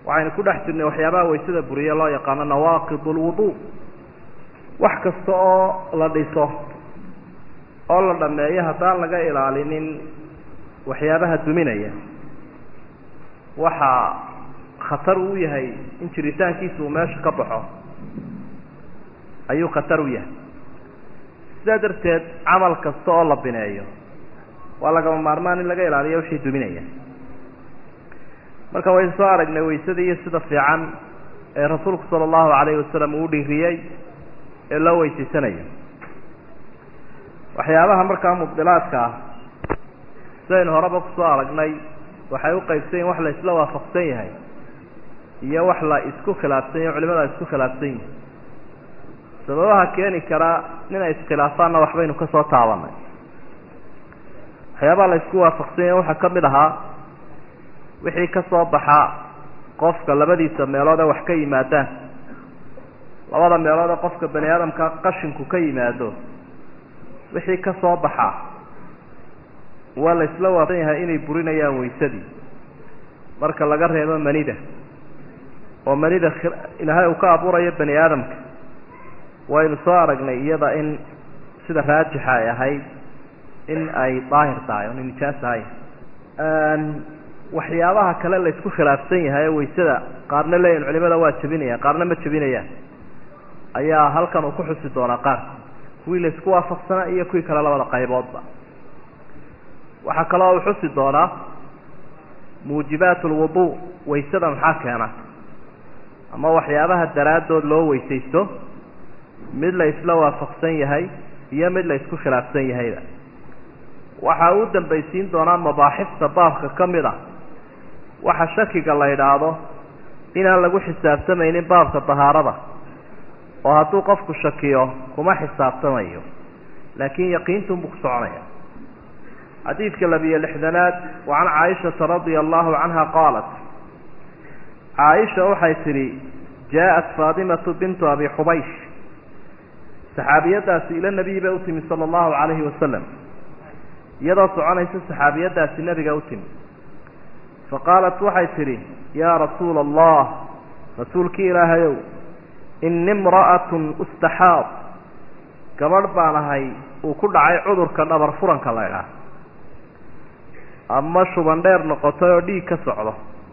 waxaynu ku dhex jirnay waxyaabaha waysada buriye loo yaqaano nawaaqid lwudu wax kasta oo la dhiso oo la dhameeyo haddaan laga ilaalinin waxyaabaha duminaya waxaa khatar u yahay in jiritaankiisa uu meesha ka baxo ayuu khatar u yahay sidaa darteed camal kasta oo la bineeyo waa lagama maarmaan in laga ilaaliyo wixii duminaya marka waynu soo aragnay waysadii iyo sida fiican ee rasuulku sala allahu calayhi wasalam uu dhiiriyey ee loo weysaysanayo waxyaabaha markaa mubdilaadka ah sidaynu horeba kusoo aragnay waxay u qaybsan yihin wax la isla waafaqsan yahay iyo wax la isku khilaafsan yahy culimada ay isku khilaafsan yihin sababaha keeni kara inay iskhilaafaanna waxbaynu ka soo taabanay waxyaabaha la isku waafaqsan yahay waxaa ka mid ahaa wixii ka soo baxa qofka labadiisa meelood ee wax ka yimaadaan labada meelood ee qofka bani aadamka qashinku ka yimaado wixii ka soo baxa waa la isla waafaqsan yahay inay burinayaan waysadii marka laga reebo manida oo manida ilaahay uu ka abuurayo bani aadamka waynu soo aragnay iyada in sida raajixa ay ahayd in ay daahir tahay oona nijaas ahay waxyaabaha kale la isku khilaafsan yahay ee waysada qaarna leeyihin culimada waa jebinayaan qaarna ma jebinayaan ayaa halkan uu ku xusi doonaa qaarka kuwii la isku waafaqsanaa iyo kuwii kale labada qayboodba waxaa kaloo uu xusi doonaa muujibaat lwudu waysada maxaa keena ama waxyaabaha daraaddood loo weysaysto mid la isla waafaqsan yahay iyo mid la isku khilaafsan yahayba waxa uu dambaysiin doonaa mabaaxifta baabka ka mid ah waxa shakiga la idhaahdo inaan lagu xisaabtamaynin baabka dahaarada oo hadduu qofku shakiyo kuma xisaabtamayo laakiin yaqiintunbuu ku soconaya xadiidka labiyo lixdanaad wa can caaishata radia allahu canha qaalat caaisha waxay tidhi jaa-at faadimatu bintu abi xubaysh saxaabiyadaasi ila nebiyi bay u timi sala allahu calayhi wasalam iyadoo soconaysa saxaabiyadaasi nebiga u timi fa qaalat waxay tidhi yaa rasuula allah rasuulkii ilaahayow ini imra'atun ustaxaad gabadh baan ahay uu ku dhacay cudurka dhabar furanka la ydhaah ama shuban dheer noqotay oo dhiig ka socdo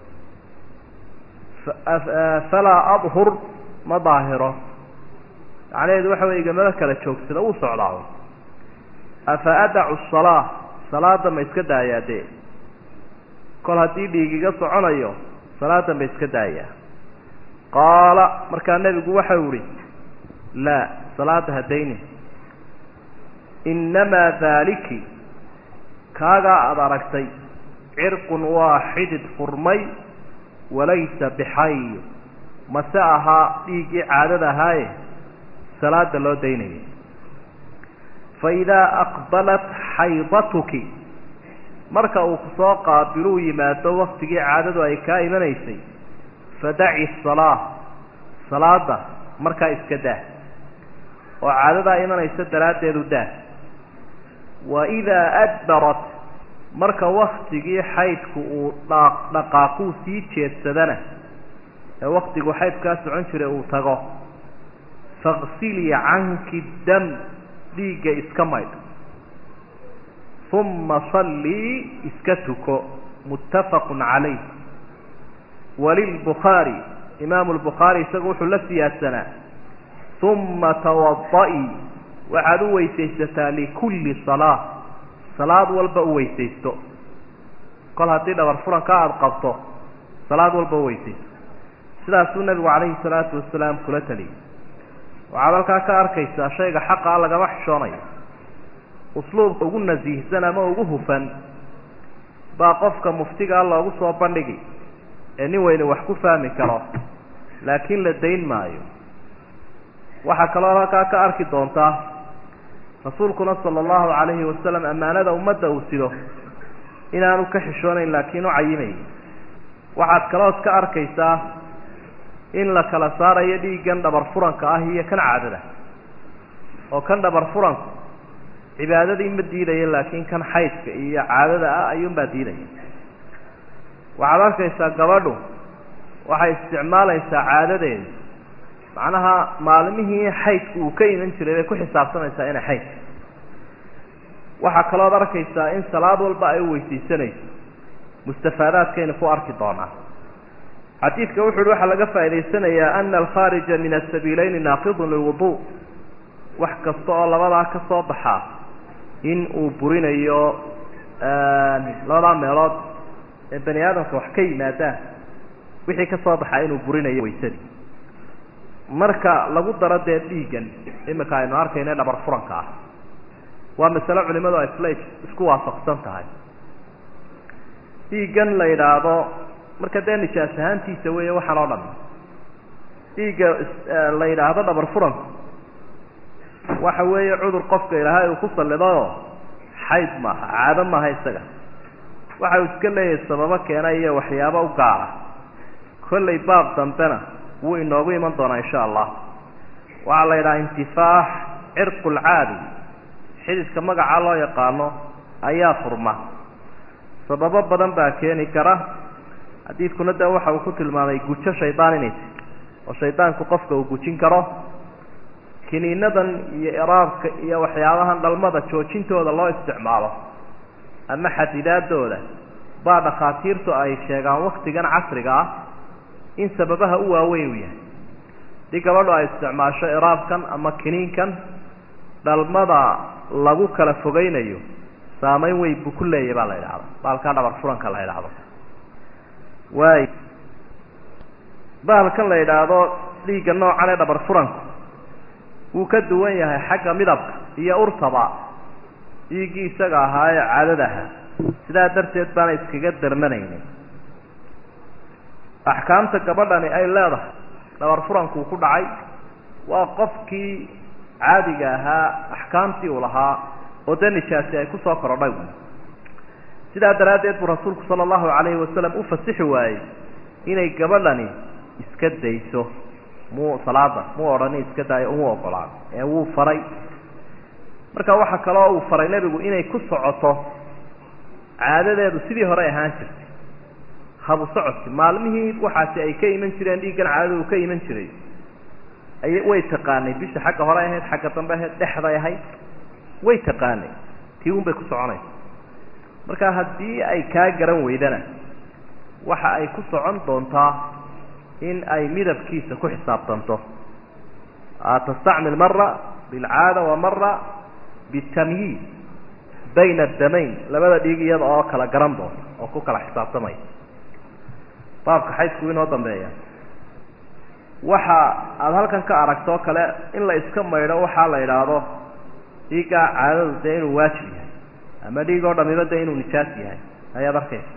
falaa adhur ma daahiro macnaheedu waxa wey igamada kala joogsada uu socdaa afa adacu salaa salaada ma iska daayaa dee kol haddii dhiig iga soconayo salaada ma iska daayaa qaala markaa nebigu waxau ihi laa salaada hadayni innamaa daaliki kaagaa aada aragtay cirqun waa xidid furmay walaysa bixay mase ahaa dhiiggii caadada ahaaye salaada loo daynayay faidaa aqbalat xaydatuki marka uu kusoo qaabiluu yimaado waktigii caadadu ay kaa imanaysay fadaci salaa salaada markaa iska daa oo caadadaa imanaysa daraaddeedu daa wa idaa adbarat marka waktigii xaydku uu dhaaq dhaqaaquu sii jeedsadana ee waktigu xaydkaa socon jiray uu tago faqsilii canki dam dhiigga iska maydh uma sallii iska tuko muttafaqun calayh walilbukhaari imaamu lbukhaari isagu wuxuu la siyaadsanaa uma tawada-ii waxaad u weysaysataa likulli salaa salaad walba u weysaysto kol haddii dhabar furanka aada qabto salaad walba u weysaysto sidaasuu nabigu calayhi salaatu wasalaam kula taliyay waxaad halkaa ka arkaysaa shayga xaqa a lagama xishoonayo usluubka ugu nasiihsan ama ugu hufan baa qofka muftigaa loogu soo bandhigi ee nin weyne wax ku fahmi karo laakiin la dayn maayo waxaa kaloo halkaa ka arki doontaa rasuulkuna sala allahu calayhi wasalam ammaanada ummadda uu sido inaanu ka xishoonayn laakiin u cayimayay waxaad kalood ka arkaysaa in la kala saarayo dhiiggan dhabar furanka ah iyo kan caadada oo kan dhabar furanku cibaadadii ma diidaya laakiin kan xaydka iyo caadada ah ayuunbaa diidaya waxaad arkaysaa gabadhu waxay isticmaalaysaa caadadeeda macnaha maalmihii xaydku uu ka iman jiray bay ku xisaabtamaysaa inay xayd waxaa kalooad arkaysaa in salaad walba ay u weysaysanayso mustafaadaadkaynu ku arki doonaa xadiidka wuxu uhi waxaa laga faa'idaysanayaa ana alkhaarija min asabiileyni naaqidun lilwudu wax kasta oo labadaa ka soo baxaa in uu burinayo labadaa meelood ee bani aadamka wax ka yimaadaan wixii ka soo baxaa inuu burinayo waysadii marka lagu daro dee dhiiggan imika aynu arkayna dhabar furanka ah waa masale culimadu ay isla isku waafaqsan tahay dhiiggan la yidhaahdo marka dee nijaas ahaantiisa weeye waxaan oo dhan dhiigga la yidhaahdo dhabar furanku waxa weeye cudur qofka ilaahay uu ku sallidayoo xayd maaha caado maaha isaga waxa uu iska leeyahay sababo keena iyo waxyaabo u gaara kollay baab dambena wuu inoogu iman doonaa insha allah waxaa la yidhaha intifaax cirqu lcaadi xididka magaca loo yaqaano ayaa furma sababo badan baa keeni kara xadiidkuna de waxa uu ku tilmaamay gujo shaydaan inay tahy oo shaydaanku qofka uu gujin karo kiniinadan iyo iraabka iyo waxyaabahan dhalmada joojintooda loo isticmaalo ama xadidaadooda baa dhakhaatiirtu ay sheegaan waktigan casriga ah in sababaha u waaweyn u yahay haddii gabadhu ay isticmaasho iraabkan ama kiniinkan dhalmada lagu kala fogeynayo saameyn weyn buu ku leeyahy baa la yidhahda baalkaa dhabar furanka la yidhaahdo waay bahalkan la yidhaahdo dhiigga noocan ee dhabar furanku wuu ka duwan yahay xagga midabka iyo urtaba dhiiggii isaga ahaa ee caadada ahaa sidaa darteed baana iskaga darmanaynin axkaamta gabadhani ay leedahay dhabar furankuu ku dhacay waa qofkii caadiga ahaa axkaamtii uu lahaa oo dee nijaasi ay kusoo korodhay sidaa daraaddeed buu rasuulku sala allahu calayhi wasalam u fasixi waayey inay gabadhani iska dayso muu salaada muu odhani iska daayo umuu ogolaan ee wuu faray marka waxaa kaloo uu faray nebigu inay ku socoto caadadeedu sidii hore ahaan jirtay habu socodki maalmihii waxaasi ay ka iman jireen dhiiggan caadadu ka iman jiray ay way taqaanay bisha xagga hore ahayd xagga dambe ahayd dhexday ahayd way taqaanay tii un bay ku soconaysa marka haddii ay kaa garan weydana waxa ay ku socon doontaa in ay midabkiisa ku xisaabtanto tastacmil mara bilcaada wa mara bitamyiid bayna adamayn labada dhiig iyada oo kala garan doonta oo ku kala xisaabtamaya baabka xaydku inoo dambeeya waxa aada halkan ka aragto kale in la iska maydho waxaa la idhaahdo dhiiggaa caadadu dee inuu waajib yahay ama dhiig oo dhamiba dee inuu nijaas yahay ayaad arkaysa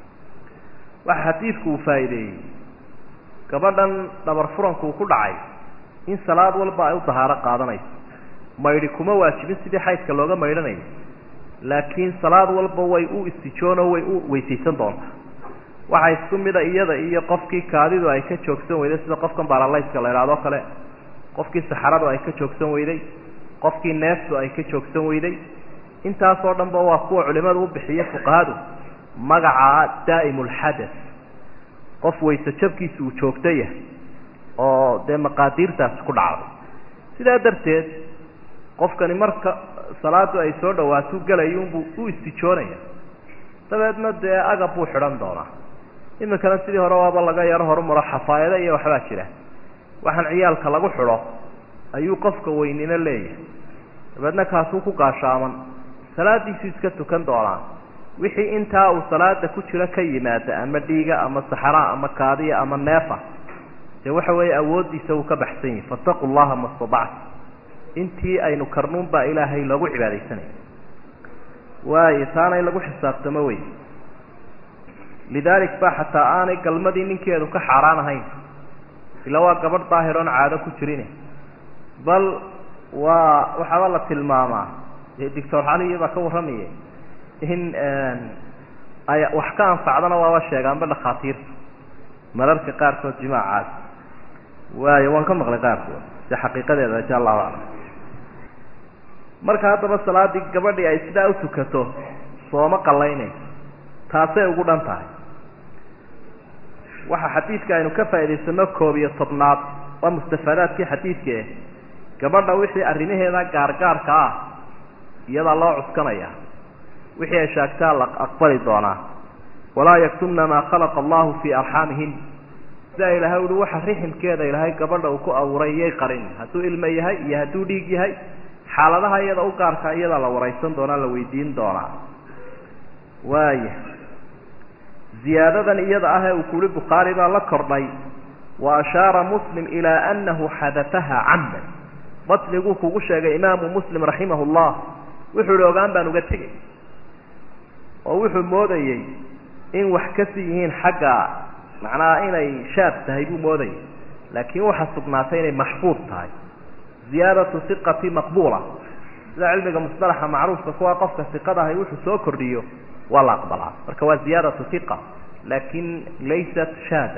waxa xadiidku uu faa'iideeyey gabadhan dhabar furanku ku dhacay in salaad walba ay u dahaaro qaadanayso maydhi kuma waajibin sidii xaydka looga maydhanayo laakiin salaad walba way u istijoono way u weysaysan doontaa waxaa isku mida iyada iyo qofkii kaadidu ay ka joogsan weyday sida qofkan baralayska la idhahdoo kale qofkii saxaradu ay ka joogsan weyday qofkii neeftu ay ka joogsan weyday intaasoo dhanba waa kuwa culimadu u bixiya fuqahadu magaca daa'imulxadath qof wayse jabkiisa uu joogto yahay oo dee maqaadiirtaasi ku dhacday sidaa darteed qofkani marka salaadu ay soo dhawaatuu gelayuunbuu u istijoonaya dabeedna dee agab buu xidhan doonaa iminkana sidii hore waaba laga yaro horumaro xafaayado iyo waxbaa jira waxaan ciyaalka lagu xidho ayuu qofka weynino leeyahay dabeedna kaasuu ku gaashaaman salaadiisuu iska tukan doonaa wixii intaa uu salaada ku jiro ka yimaada ama dhiiga ama saxraa ama kaadiya ama neefa dee waxa weeye awooddiisa uu ka baxsan yahay fattaqu llaha ma stadactu intii aynu karnuun baa ilaahay loogu cibaadaysanaya waayo taana in lagu xisaabtamo wey lidaalik ba xataa aanay galmadii ninkeedu ka xaaraan ahayn ila waa gabadh daahiroon caado ku jirin bal waa waxaaba la tilmaamaa doctor caliya baa ka warramaya in ay wax ka anfacdana waaba sheegaanba dhakhaatiirta mararka qaarkood jimaacaas waayo waan ka maqlay qaarkood si xaqiiqadeeda insha allahu aclam marka haddaba salaadii gabadhii ay sidaa u tukato sooma qallaynayso taasay ugu dhan tahay waxa xadiidka aynu ka faa'idaysano koob iyo tobnaad waa mustafaadaadkii xadiidkae gabadha wixii arrimaheeda gaargaarka ah iyadaa loo cuskanaya wixii ay shaagtaa la aqbali doonaa walaa yaktumna maa khalaqa allahu fii arxaamihin sidaa ilahay uhi waxa riximkeeda ilaahay gabadha uu ku abuuray iyay qarin hadduu ilmo yahay iyo hadduu dhiig yahay xaaladaha iyada u gaarka iyadaa la waraysan doonaa la weydiin doonaa waaya ziyaadadan iyada ah ee uu kuhi bukhaari baa la kordhay wa ashaara muslim ilaa anahu xadafaha camdan batniguu kugu sheegay imaamu muslim raximah llah wuxuu ihi ogaan baan uga tegey oo wuxuu moodayey in wax kasi yihiin xagga macnaha inay shaad tahay buu moodayay laakiin waxaa sugnaatay inay maxfuud tahay ziyaadatu iqati maqbuula sida cilmiga musطalaxa macruufka kuwa qofka iqada ahay wuxuu soo kordhiyo waa la aqbalaa marka waa ziyaadatu iqa laakin laysat shaada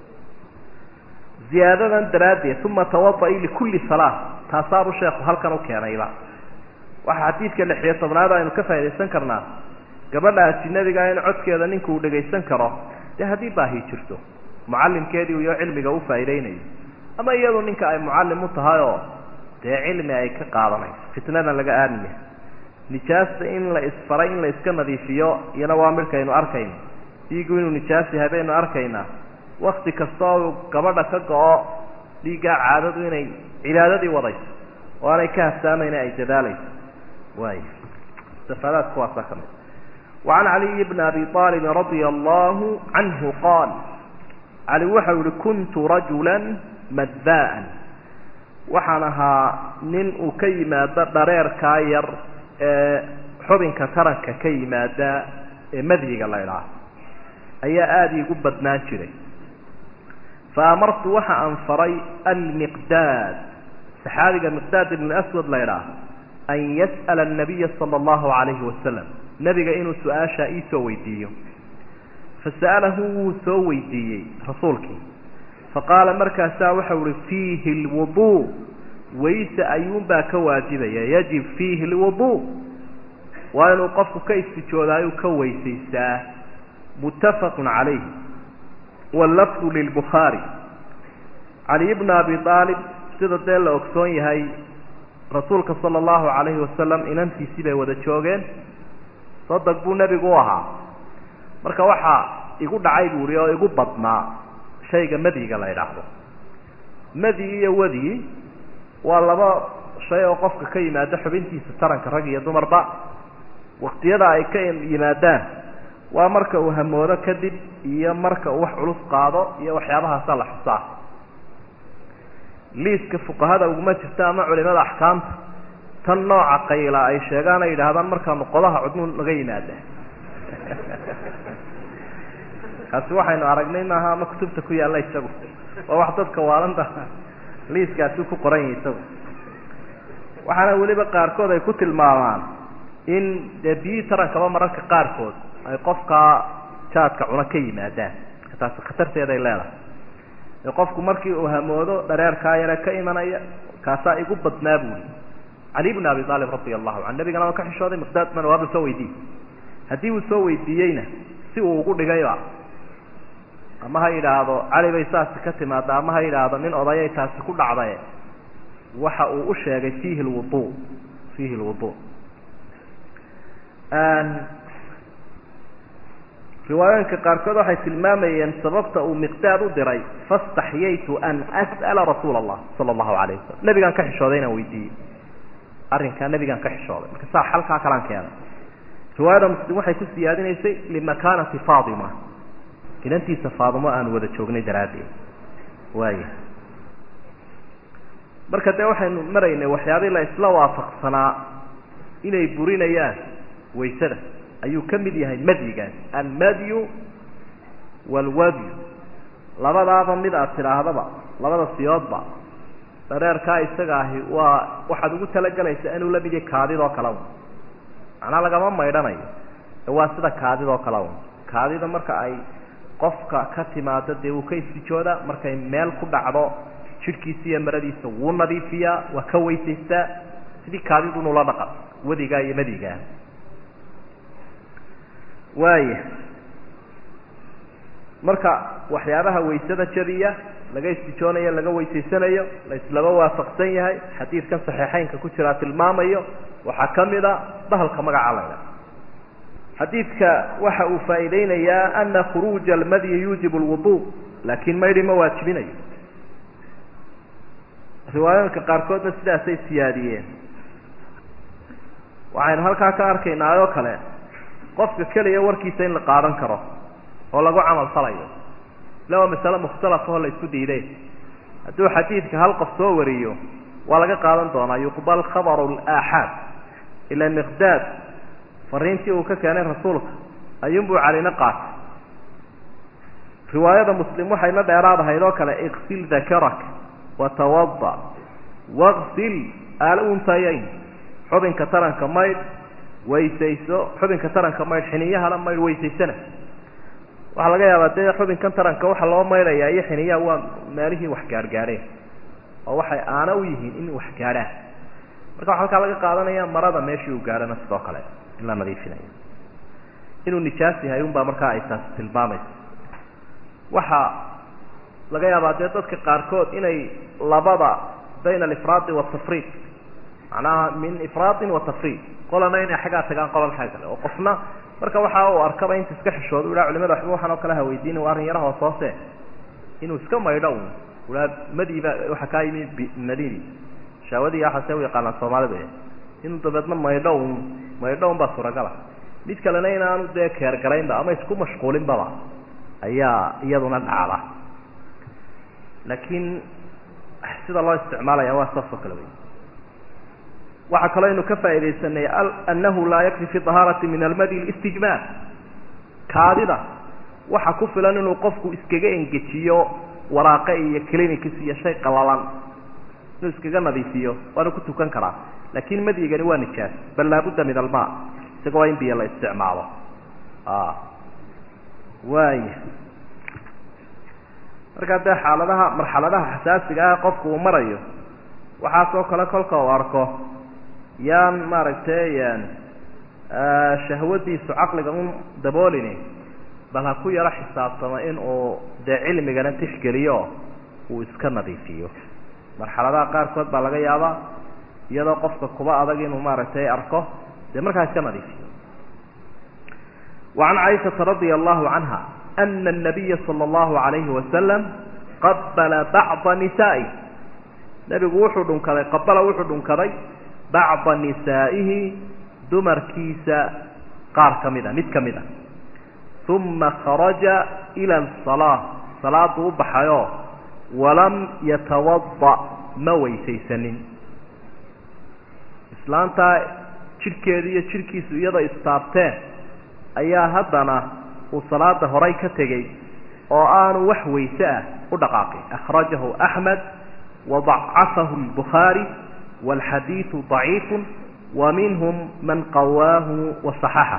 ziyaadadan daraaddeed uma tawada'i likulli salaa taasaabu sheekhu halkan u keenayba waxaa xadiidka lixiyo tobnaad aynu ka faa'idaysan karnaa gabadha ajinabiga in codkeeda ninku uu dhagaysan karo dee haddii baahi jirto mucallimkeedii iyo cilmiga u faa'iidaynayo ama iyadu ninka ay mucallim u tahay oo dee cilmi ay ka qaadanayso fitnada laga aamiya nijaasta in la isfaray in la iska nadiifiyo iyana waa midhkaynu arkayno dhiigu inuu nijaas yahay baynu arkaynaa wakti kasta oo gabadha ka go-o dhiiggaa caadadu inay cibaadadii wadayso oo aanay ka hafsaamayna ay dadaalayso waay istifaadaadka waasaa ka mid wacan caliyi bni abi aalibin radia allahu canhu qaal cali waxau yihi kuntu rajula madbaan waxaan ahaa nin uu ka yimaado dhareerkaa yar ee xubinka taranka ka yimaada ee madyiga la idhaah ayaa aada iigu badnaan jiray fa amartu waxa aan faray almiqdaad saxaabiga miqdaad ibn aswad la idhaah an yas'ala annabiya sala allahu calayhi wasalam nebiga inuu su-aashaa iisoo weydiiyo fasa'alahu wuu soo weydiiyey rasuulkii faqaala markaasaa waxau uhi fiihi lwuduu wayse ayuunbaa ka waajibaya yajib fiihi lwuduu waa inuu qofku ka istijoodaayuu ka weysaystaa muttafaqun calayh wallafdu lilbukhaari cali bna abi aalib sida dee la ogsoon yahay rasuulka sala allahu calayhi wasalam inantiisii bay wada joogeen sodag buu nebigu u ahaa marka waxaa igu dhacay buu ihi oo igu badnaa shayga madyiga la idhaahdo madyi iyo wadyi waa laba shay oo qofka ka yimaado xubintiisa taranka rag iyo dumarba waktiyada ay ka yimaadaan waa marka uu hamoodo kadib iyo marka uu wax culus qaado iyo waxyaabahaasa la xusaa liiska fuqahada uguma jirta ama culimada axkaamta tan nooca qayla ay sheegaan ay yidhaahdaan markaanu qodaha cudnu naga yimaada kaasi waxaynu aragnay maaha ama kutubta ku yaalla isagu waa wax dadka waalanta liiskaasi ku qoran yahay isagu waxaana weliba qaarkood ay ku tilmaamaan in dee biyihii tarankaba mararka qaarkood ay qofkaa jaadka cuno ka yimaadaan taasi khatarteeday leedahay ee qofku markii uu hamoodo dhareerkaa yare ka imanaya kaasaa igu badnaa buuli cali bn abi aalib radia allahu can nabigana waa ka xishooday miqdaadman waaba soo weydiiyey haddii uu soo weydiiyeyna si uu ugu dhigayba ama ha yidhaahdo cali bay saasi ka timaada ama ha yidhaahdo nin odayay taasi ku dhacdaye waxa uu u sheegay fiihi lwudu fiihi lwudu riwaayooyinka qaarkood waxay tilmaamayeen sababta uu miqdaad u diray faاstaxyaytu an as'ala rasuula allah sala allahu alayh wasalam nebigaan ka xishooday inaan weydiiyey arrinkaa nebigaan ka xishooday marka saa xalkaa kalaan keenay riwaayada muslim waxay ku siyaadinaysay limakanati faatima inantiisa faatimo aanu wada joognay daraaddeed waaya marka dee waxaynu maraynay waxyaabii la isla waafaqsanaa inay burinayaan waysada ayuu ka mid yahay madyigaas almadyu waalwadyu labadaaba mid aad tidhaahdaba labada siyoodba dhareerkaa isaga ahi waa waxaad ugu talagelaysaa inuu la mid yahay kaadidoo kale un macnaa lagama maydhanayo waa sida kaadidoo kale un kaadida marka ay qofka ka timaado dee wuu ka istijoodaa markay meel ku dhacdo jidhkiisa iyo maradiisa wuu nadiifiyaa waa ka weysaystaa sidii kaadidunula dhaqan wadigaa iyo madigaa waaya marka waxyaabaha waysada jabiya laga istijoonayo laga weysaysanayo la islaba waafaqsan yahay xadiidkan saxiixeynka ku jiraa tilmaamayo waxaa ka mid a bahalka magaca layla xadiidka waxa uu faa'iideynayaa ana khuruuja almadyi yuujibu lwudu laakiin maydhi ma waajibinayo riwaayooyinka qaarkoodna sidaasay siyaadiyeen waxaynu halkaa ka arkaynaa oo kale qofka keliya warkiisa in la qaadan karo oo lagu camal falayo ila waa masale mukhtalaf oo la isku diiday hadduu xadiidka hal qof soo wariyo waa laga qaadan doonaa yuqbal khabaru laaxaad ila miqdaad fariintii uu ka keenay rasuulka ayuunbuu calina qaatay riwaayada muslim waxayna dheeraadahayd oo kale iksil dakarak watawada waqsil aluntayayn xubinka taranka maydh weysayso xubinka taranka maydh xiniyahana maydh weysaysana waxaa laga yaabaa dee xubinkan taranka waxa loo maydhayaa iyo xiniyaha waa meelihii wax gaargaadheen oo waxay aana u yihiin in wax gaadhaan marka waxa halkaa laga qaadanaya marada meeshii uu gaadhana sidoo kale in la nadiifinayo inuu nijaas yahay unbaa markaa ay taasi tilmaamaysa waxaa laga yaabaa dee dadka qaarkood inay labada bayna alifraadi watafriid macnaha min ifraadin wa tafriid qolana inay xaggaa tagaan qolan xagga kale oo qofna marka waxa uu arkaba inta iska xishooda u haa culimada waxba waxaan oo kale haweydiin waa arrin yaraha hoose inuu iska maydho un uhaa madiiba waxa kaa yimi madini shaawadii waxaase u yaqaanaa soomaalida inuu dabeedna maydho un maydho un baa suuragala mid kalena inaanu dee keergaraynba ama isku mashquulinbaba ayaa iyaduna dhacda laakiin sida loo isticmaalaya waa saas oo kale wey waxaa kaloo aynu ka faaidaysanay annahu laa yakfi fi طahaarati min almadi istijmaar kaadida waxa ku filan inuu qofku iskaga engejiyo waraaqe iyo clinics iyo shay qalalan inuu iskaga nadiifiyo waana ku tukan karaa laakin madyigani waa nijaas bal laabudda min alma isaga waa in biyo la isticmaalo waaya markaa dee xaaladaha marxaladaha xasaasiga ah qofku uu marayo waxaasoo kale kolka uu arko yaan maaragtay shahwadiisu caqliga un daboolini bal ha ku yaro xisaabtamo in uu dee cilmigana tixgeliyo uu iska nadiifiyo marxaladaha qaarkood baa laga yaabaa iyadoo qofka kuba adag inuu maaragtay arko dee markaa iska nadiifiyo وعن عائشة رضي الله عنها أن النبي صلى الله عليه وسلم قبل بعض نسائه نبgu wuxuu dhunkaday qabala wuxuu dhunkaday bacضa nisaa'ihi dumarkiisa qaar ka mida mid ka mid a ثuma kharaja ilى الصalaaة salaadu u baxayo walam yatawaضأ ma weysaysanin islaantaa jidhkeedu iyo jidhkiisu iyadoo istaabteen ayaa haddana uu salaada horay ka tegey oo aanu wax weyse ah u dhaqaaqin akhrajahu axmed wadacafahu lbukhaari wاlxadiidu ضaciifu wa minhum man qawaahu waصaxaxa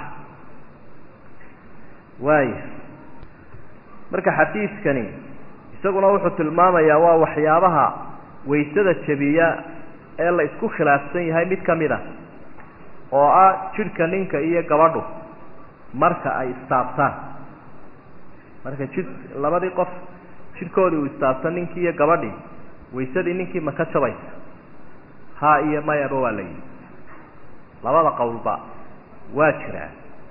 waaya marka xadiidkani isaguna wuxuu tilmaamayaa waa waxyaabaha waysada jebiya ee la isku khilaafsan yahay mid ka mid a oo ah jidhka ninka iyo gabadhu marka ay istaabtaan marka jid labadii qof jidhkoodii uu istaabtan ninkii iyo gabadhii waysadii ninkii ma ka jabaysa ha iyo mayaba waa la yidhi labada qowlba waa jiraa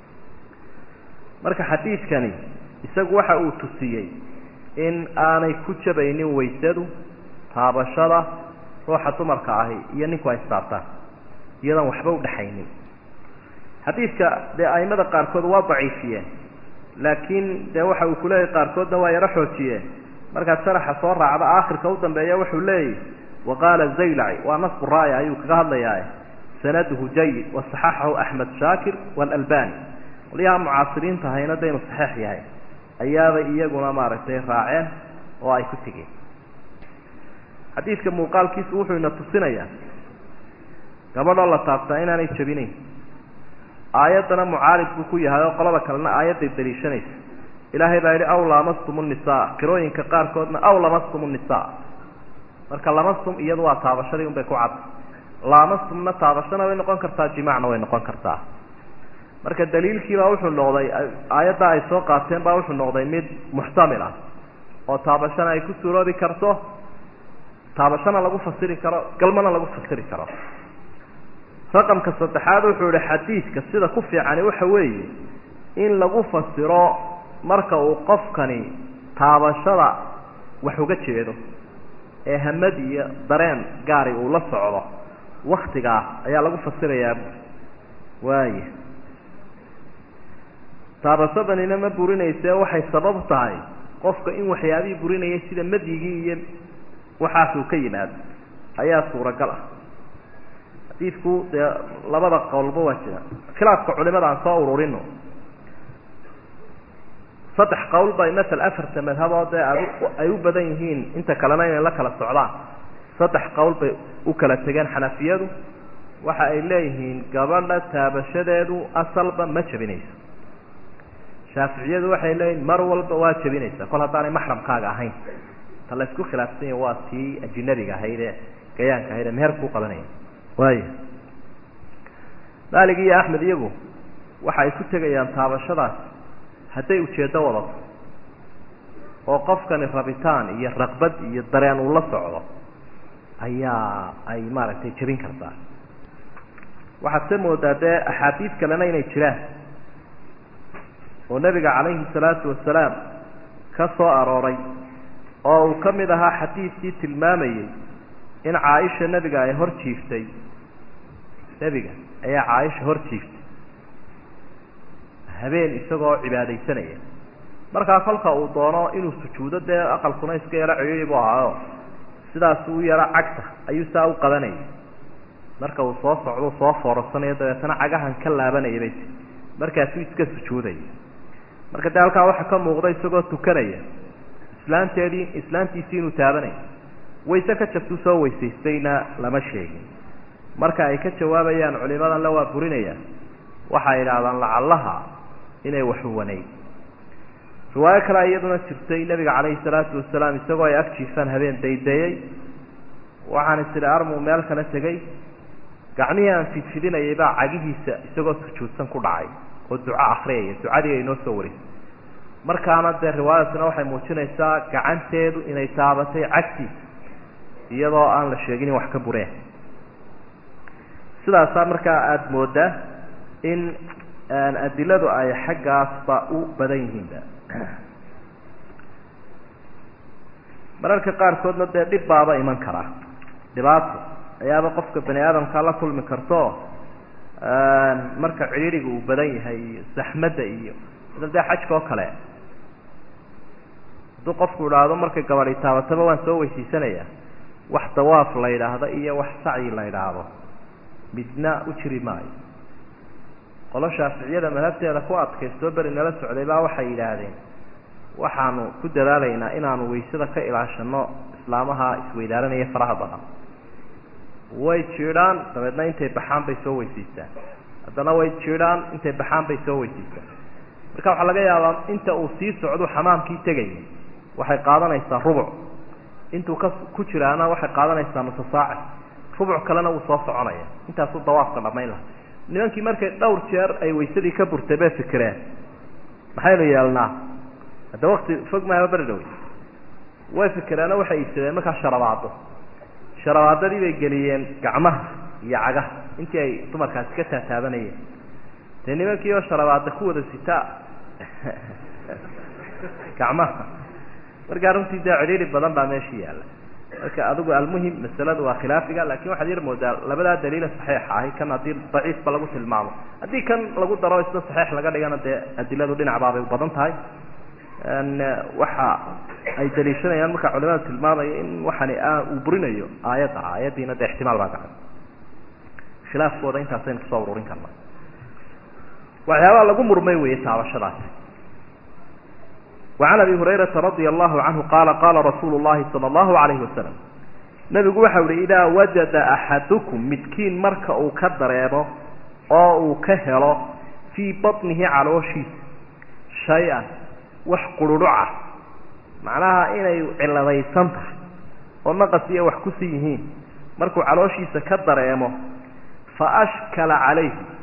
marka xadiidkani isagu waxa uu tusiyey in aanay ku jabaynin waysadu taabashada ruuxa dumarka ahi iyo ninku ay istaabtaan iyadoon waxba udhaxaynin xadiidka dee aimada qaarkood waa daciifiyeen laakiin dee waxa uu kuleeyahy qaarkoodna waa yaro xoojiyeen markaad sharaxa soo raacda aakhirka u dambeeya wuxuu leeyahy waqaala zaylaci waa nasbu raaya ayuu kaga hadlayaa sanaduhu jayid wasaxaxahu axmed shaakir waalalbani qolyaha mucaasiriinta hayna daynu saxiix yahay ayaabay iyaguna maaragtay raaceen oo ay ku tegeen xadiidka muuqaalkiisu wuxuu ina tusinayaa gabadhoo la taabtaa inaanay jabinayn aayaddana mucaarid buu ku yahay oo qolada kalena aayadday daliishanaysa ilaahay baa yidhi aw lamastum nnisaa qirooyinka qaarkoodna aw lamastum nnisaa marka lamastum iyadu waa taabashadii un bay ku cad laamastumna taabashana way noqon kartaa jimaacna way noqon kartaa marka daliilkiibaa wuxuu noqday aayadda ay soo qaateen baa wuxuu noqday mid muxtamil ah oo taabashana ay ku suuroobi karto taabashana lagu fasiri karo galmana lagu fasiri karo raqamka saddexaad wuxuu yihi xadiidka sida ku fiicani waxa weeye in lagu fasiro marka uu qofkani taabashada wax uga jeedo ee hamad iyo dareen gaari uu la socdo waktigaa ayaa lagu fasirayaa waaya taabashadanina ma burinayse waxay sabab tahay qofka in waxyaabihii burinayay sida madyigii iyo waxaasuu ka yimaado ayaa suuragal ah xadiidku dee labada qowlba waa jira khilaafka culimada aan soo ururino saddex qowl bay masel afarta madhabood ee ad ay u badan yihiin inta kalena inay la kala socdaan saddex qowl bay u kala tegeen xanafiyadu waxa ay leeyihiin gabadha taabashadeedu asalba ma jabinayso shaaficiyadu waxay leeyihin mar walba waa jabinaysaa kol haddaanay maxramkaaga ahayn ta la isku khilaafsan yahi waa tii ajinabiga ahayd ee gayaanka ahayd ee meher kuu qabanaya waaya maalig iyo axmed iyagu waxa ay ku tegayaan taabashadaas hadday ujeeddo wadato oo qofkani rabitaan iyo raqbad iyo dareen uu la socdo ayaa ay maaragtay jebin kartaa waxaad se moodaa dee axaadiid kalena inay jiraan oo nebiga calayhi salaatu wasalaam ka soo arooray oo uu ka mid ahaa xadiidkii tilmaamayey in caaisha nebiga ay hor jiiftay nebiga ayaa caaisha hor jiiftay habeen isagoo cibaadaysanaya markaa kolka uu doono inuu sujuudo dee aqalkuna iska yaro ciriiri bu ahaayo sidaas u yaro cagta ayuu saa u qabanayay marka uu soo socdo soo foorasanayo dabeetana cagahan ka laabanaya bay ti markaasuu iska sujuudaya marka dee halkaa waxaa ka muuqda isagoo tukanaya islaanteedii islaantiisii inuu taabanayo wayse ka jabtuu soo weysaystayna lama sheegin marka ay ka jawaabayaan culimadan la waa burinayaan waxay idhaahdaan lacallaha inay waxuwaneyd riwaayo kale iyaduna jirtay nebiga calayhi salaatu wasalaam isagoo ay ag jiifaan habeen daydeeyey waxaan istidhi armuu meel kala tegey gacmihii aan fidfidinayay baa cagihiisa isagoo sujuudsan ku dhacay oo duco akriyaya ducadii ay noo soo warisay markaana dee riwaayadkuna waxay muujinaysaa gacanteedu inay taabatay cagtiisa iyadoo aan la sheegin in wax ka bureen sidaasaa markaa aada moodaa in adiladu ay xaggaasba u badan yihiinba mararka qaarkoodna dee dhib baaba iman karaa dhibaato ayaaba qofka bani aadamkaa la kulmi karto marka cidhiiriga uu badan yahay iyo saxmadda iyo sida dee xajka oo kale hadduu qofku idhaahdo markay gabadhi taabataba waan soo weysiisanaya wax dawaaf la yidhaahdo iyo wax sacyi la yidhaahdo midna u jiri maayo qolo shaaficiyada madhabteeda ku adkaystoo beri nala socday baa waxay yidhaahdeen waxaanu ku dadaalaynaa inaanu waysada ka ilaashano islaamaha isweydaaranaya faraha badan way jiidhaan dabeedna intay baxaan bay soo weysiistaan haddana way jiidhaan intay baxaan bay soo weysiistaan marka waxaa laga yaabaa inta uu sii socdu xamaamkii tegaya waxay qaadanaysaa rubuc intuu ka ku jiraana waxay qaadanaysaa nusa saaci rubuc kalena wuu soo soconaya intaasuu dawaafka dhamayn laha nimankii markay dhowr jeer ay waysadii ka burtay bay fikireen maxaynu yeelnaa hadda wakti fog maaba beri dhawey way fikireenoo waxay iibsadeen markaa sharabaado sharabaadadii bay geliyeen gacmaha iyo cagaha intii ay dumarkaasi ka taataabanayeen dee nimankii oo sharabaada ku wada sitaa gacmaha markaa runtii dee cidhiiri badan baa meesha yaalla marka adigu almuhim masaladu waa khilaafiga lakin waxaad yar moodaa labadaa daliila saxiixa ahi kan haddii daciifba lagu tilmaamo haddii kan lagu daro isna saxiix laga dhigana dee adiladu dhinac baabay u badan tahay waxa ay daliishanayaan marka culimada tilmaamaya in waxani uu burinayo aayadda aayaddiina dee ixtimaal baa gacan khilaafkooda intaasaynu kusoo ururin karna waxyaabaha lagu murmay weeye taabashadaasi وعن أبي هريرة رضي الله عنه قال قال رsuuل اللhi صلى الله عليه وسلم نبgu waxa uhi إdaa وaجada أحadكم midkiin marka uu ka dareemo oo uu ka helo فيi baطنihi calooshiisa شhayئa wax qurhuruca macnaha inay ciladaysan tahay oo naqas iyo wax kusi yihiin markuu calooshiisa ka dareemo faأshkala عalayhi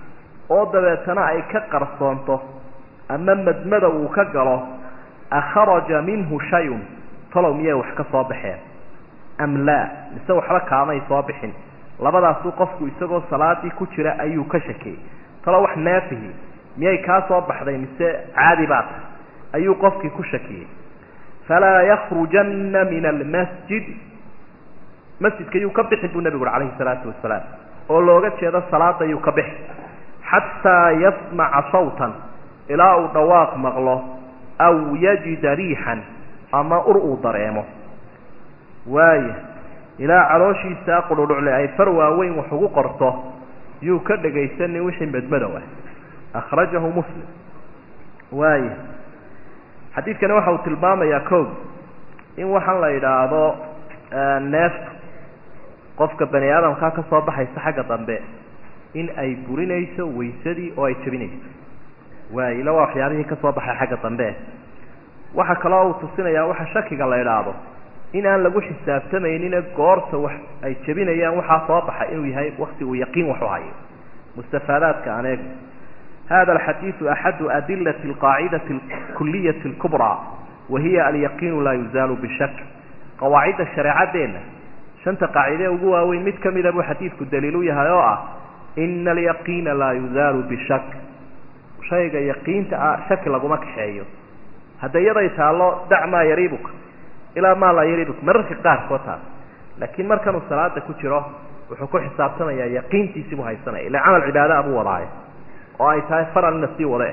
oo dabeetana ay ka qarsoonto ama madmada uu ka galo akharaja minhu shayun talow miyay wax ka soo baxeen am laa mise waxba kaamay soo bixin labadaasuu qofku isagoo salaadii ku jira ayuu ka shakiyey talow wax naafihi miyay kaa soo baxday mise caadi baa tahay ayuu qofkii ku shakiyey falaa yakrujanna min almasjid masjidka yuu ka bixin buu nebigu uri calayhi salaatu wasalaam oo looga jeedo salaada yuu ka bixi xataa yasmaca sawtan ilaa uu dhawaaq maqlo aw yajida riixan ama ur uu dareemo waaya ilaa calooshiisa qudhudhucle ay far waaweyn wax ugu qorto yuu ka dhegaysanin wixii madmadow ah akhrajahu muslim waaya xadiidkani waxa uu tilmaamayaa koog in waxaan la yidhaahdo neeftu qofka bani aadamkaa ka soo baxaysa xagga dambe in ay burinayso waysadii oo ay jebinayso waay ila waa waxyaabihii ka soo baxay xagga dambe waxaa kaloo uu tusinayaa waxa shakiga la idhaahdo in aan lagu xisaabtamaynina goorta wax ay jebinayaan waxaa soo baxa inuu yahay wakti uu yaqiin waxu hayo mustafaadaadka aan eego hada alxadiidu axadu adilati alqaacidati alkuliyati alkubraa wa hiya alyaqiinu laa yuzaalu bishak qawaacidda shareecadeenna shanta qaacide ugu waaweyn mid ka mida buu xadiidku daliil u yahay oo ah ina alyaqiina laa yuzaalu bishak shayga yaqiinta ah shaki laguma kaxeeyo hadda iyaday taallo dac maa yariibuka ilaa maa laa yariibuka mararka qaarkood taas laakiin markanuu salaada ku jiro wuxuu ku xisaabtamayaa yaqiintiisii buu haysanaya ila camal cibaada buu wadaayo oo ay tahay faral in la sii wade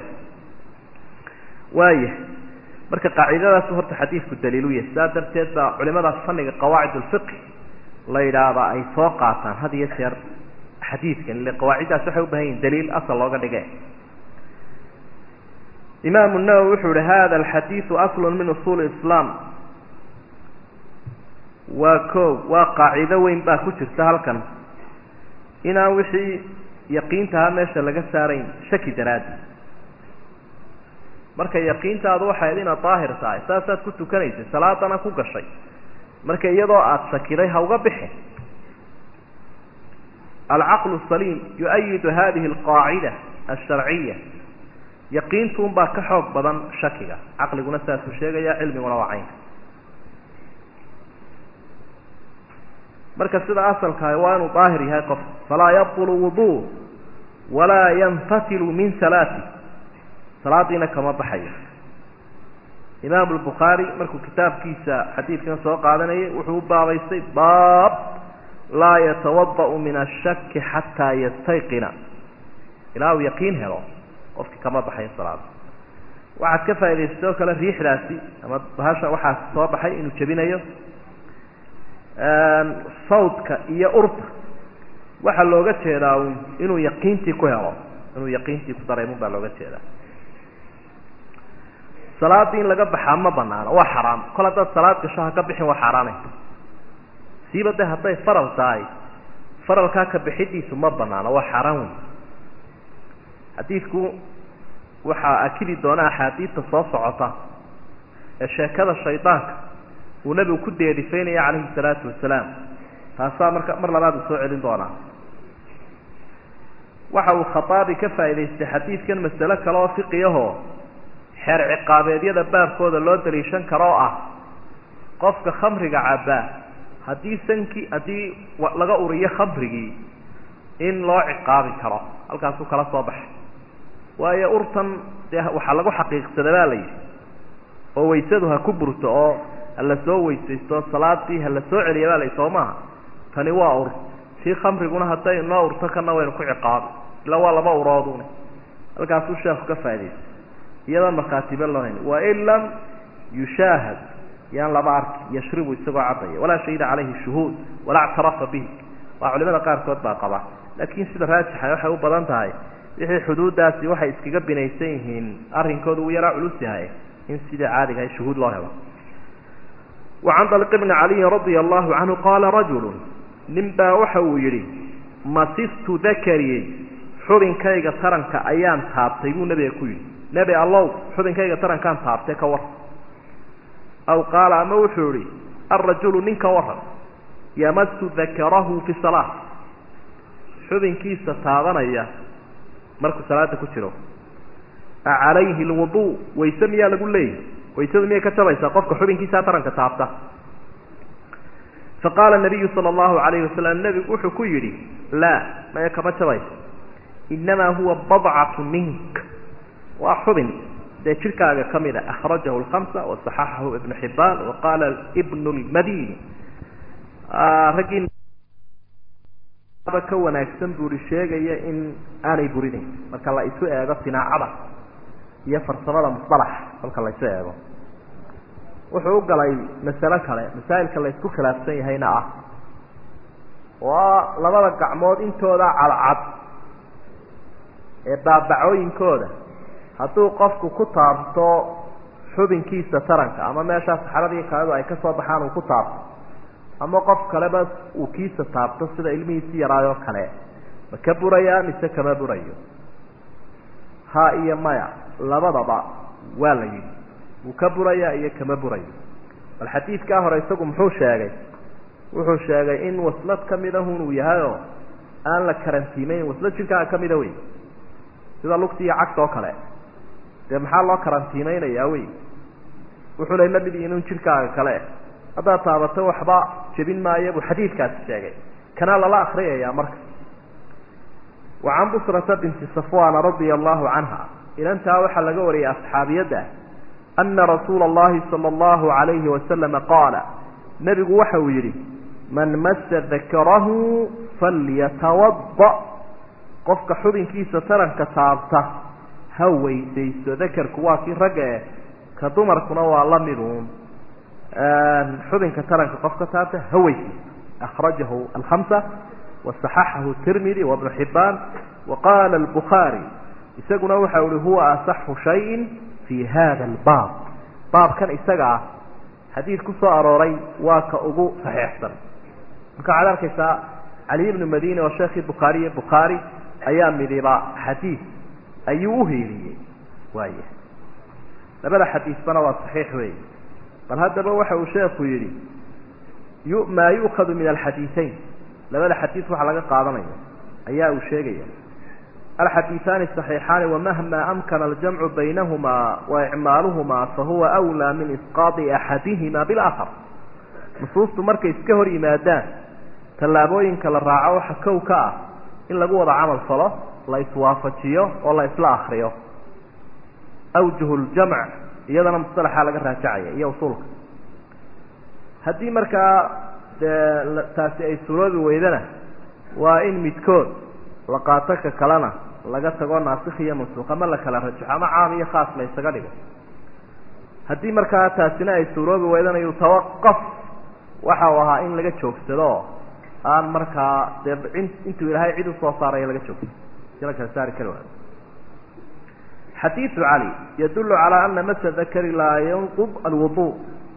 waaya marka qaacidadaas horta xadiidku daliilu yahay sidaa darteed baa culimadaas fanniga qawaacid ulfiqi la yidhaahdaa ay soo qaataan had iyo jeer xadiidkan ile qawaaciddaas waxay u bahan yihin daliil asal looga dhige imaamu nawowi wuxuu yihi hada alxadiidu aslu min usuuli islaam waa koog waa qaacido weyn baa ku jirta halkan inaan wixii yaqiintaha meesha laga saarayn shaki daraadi marka yaqiintaadu waxayd inaad daahir tahay saasaad ku tukanaysay salaadana ku gashay marka iyadoo aada shakiday ha uga bixin alcaqlu saliim yu-ayidu hadihi alqaacida alsharciya yaqiintuun baa ka xoog badan shakiga caqliguna saasuu sheegaya cilmiguna waa caynka marka sida asalkaah waa inuu daahir yahay qof falaa yabtulu wudu walaa yanfatilu min salaati salaadiina kama baxayo imaamu lbukhaari markuu kitaabkiisa xadiidkan soo qaadanayay wuxuu u baabaystay baab laa yatawada'u min ashaki xataa yastayqina ilaa uu yaqiin helo qofkii kama baxayo salaada waxaad ka faa'idaystay oo kale riixdaasi ama bahasha waxaa soo baxay inuu jebinayo sawdka iyo urta waxaa looga jeedaa un inuu yaqiintii ku helo inuu yaqiintii ku dareemun baa looga jeedaa salaadii in laga baxaa ma banaano waa xaraam kol haddaad salaad gasho ha ka bixin waa xaaraanay siiba de hadday faral tahay faralkaa ka bixidiisu ma banaano waa xaaraan wey xadiidku waxaa akidi doona axaadiidta soo socota ee sheekada shaydaanka uu nebigu ku deerifaynaya calayhi salaatu wasalaam taasaa marka mar labaad uu soo celin doonaa waxa uu khataabi ka faa'idaystay xadiidkan masale kale oo fiqiyahoo xeer ciqaabeedyada baabkooda loo daliishan karo oo ah qofka khamriga cabbaa haddii sankii haddii laga uriyo khamrigii in loo ciqaabi karo halkaasuu kala soo baxay waayo urtan dee waxaa lagu xaqiiqsada baa la yidhi oo waysadu ha ku burto oo hala soo weysaysto salaadii hala soo celiya baa la yidhi soo maaha tani waa ur tii khamriguna hadday noo urto kana waynu ku ciqaabi ila waa laba uroodun halkaasuu sheekhu ka faa'idaystay iyadoon markhaatiba loo hayn wain lam yushaahad yaan laba arki yashribu isagoo caddaya walaa shahida calayhi shuhuud walaa ctarafa bihi waa culimada qaarkood baa qaba laakiin sida raajixa waxay u badan tahay wixii xuduuddaasi waxay iskaga binaysan yihiin arrinkooda uu yaraa culus yahay in sidai caadiga ahay shuhuud loo helo wacan daliq bni caliyin radia allahu canhu qaala rajulu nin baa waxa uu yidhi masistu dakariyey xubinkayga taranka ayaan taabtay buu nebiga ku yidhi nebi allow xubinkayga tarankaan taabtay ka war aw qaala ama wuxuu idhi alrajulu nin ka waran yamasu dakarahu fi salaa xubinkiisa taabanaya markuu salaada ku jiro acalayhi lwudu wayse miyaa lagu leeyahy waysadu miyay ka jabaysaa qofka xubinkiisaa taranka taabta faqaala nabiyu sala allahu alayhi wasalam nebigu wuxuu ku yidhi laa maya kama jabayso inamaa huwa badcatu mink waa xubin dee jirkaaga ka mid a akhrajahu lkamsa wasaxaxahu ibnu xibaan wa qaala ibnu lmadini raggii ka wanaagsan buuri sheegaya in aanay burinayn marka la isu eego sinaacada iyo farsamada musalaxa kolka la isu eego wuxuu u galay masalo kale masaa'ilka la isku khilaafsan yahayna ah oo labada gacmood intooda cadcad ee baabacooyinkooda hadduu qofku ku taabto xubinkiisa taranka ama meeshaa saxaradii kaadu ay ka soo baxaan uu ku taabto ama qof kaleba uu kiisa taabto sida ilmihiisi yaraayoo kale ma ka burayaa mise kama burayo ha iyo maya labadaba waa la yidhi wuu ka burayaa iyo kama burayo bal xadiidkaa hore isagu muxuu sheegay wuxuu sheegay in waslad ka midahun uu yahayoo aan la karantiimeyn waslad jirkaaga ka mida wey sida lugti iyo cagta oo kale dee maxaa loo karantiimeynayaa wey wuxuu lay la mid yihin un jirkaaga kale haddaad taabato waxba jebin maayo buu xadiidkaasi sheegay kanaa lala akriyayaa marka wa can busrata binti safwana radia allahu canha inantaa waxaa laga wariyay asxaabiyadda ana rasuula allahi sala allahu alayhi wasalama qaala nebigu waxa uu yidhi man massa dakarahu falyatawada qofka xubinkiisa taranka taabta ha weysaysto dakarku waa kii ragga eh ka dumarkuna waa la miduun xubinka taranka qofka taabta ha weysaysto akhrajahu alkhamsa wasaxaxahu tirmidi wabnu xibaan wa qaala albukhaari isaguna waxa uhi huwa asaxu shayin fi hada albaab baabkan isaga ah xadiid ku soo arooray waa ka ugu saxiixsan marka waxaad arkaysaa cali ibnu madini oo sheekhii bukhaariye bukhaari ayaa midiba xadiid ayuu uhiiliyey waaya labada xadiisbana waa saxiix weey bal haddaba waxa uu sheekhu yidhi yu maa yu'khadu min alxadiiثayn labada xadiid waxa laga qaadanaya ayaa uu sheegaya alxadiiثaani صaxiixaani wamahma amkana aljamcu baynahuma waicmaaluhuma fahuwa أwlى min isqaaطi axadihima biاlآkhar nusuustu markay iska hor yimaadaan tallaabooyinka la raaco waxa kow ka ah in lagu wada camal falo la iswaafajiyo oo la isla akriyo awjuh ljamc iyadana musalaxa laga raajacaya iyo usuulka haddii markaa dee taasi ay suroobi weydana waa in midkood la qaato ka kalena laga tago naasikh iyo mansuuq ama la kala rajaxo ama caam iyo khaas la isaga dhigo haddii markaa taasina ay suuroobi weydana yutawaqaf waxa uu ahaa in laga joogsado aan markaa dee intuu ilaahay cid usoo saaraya laga joogsado si la kala saari kari waayo xadiiثu cali yadulu calى ana masa dakari laa yanqub alwudu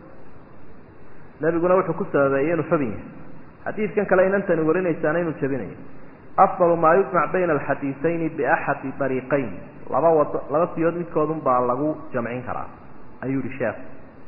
nebiguna wuxuu ku sababeeyey inuu xubin yahay xadiidkan kale inantani warinaysaana inuu jabinayo afضal maa yujmac bayna alxadiiثayni biaxadi dariiqayn laba wado laba siyood midkoodun baa lagu jamcin karaa ayuu yihi sheekh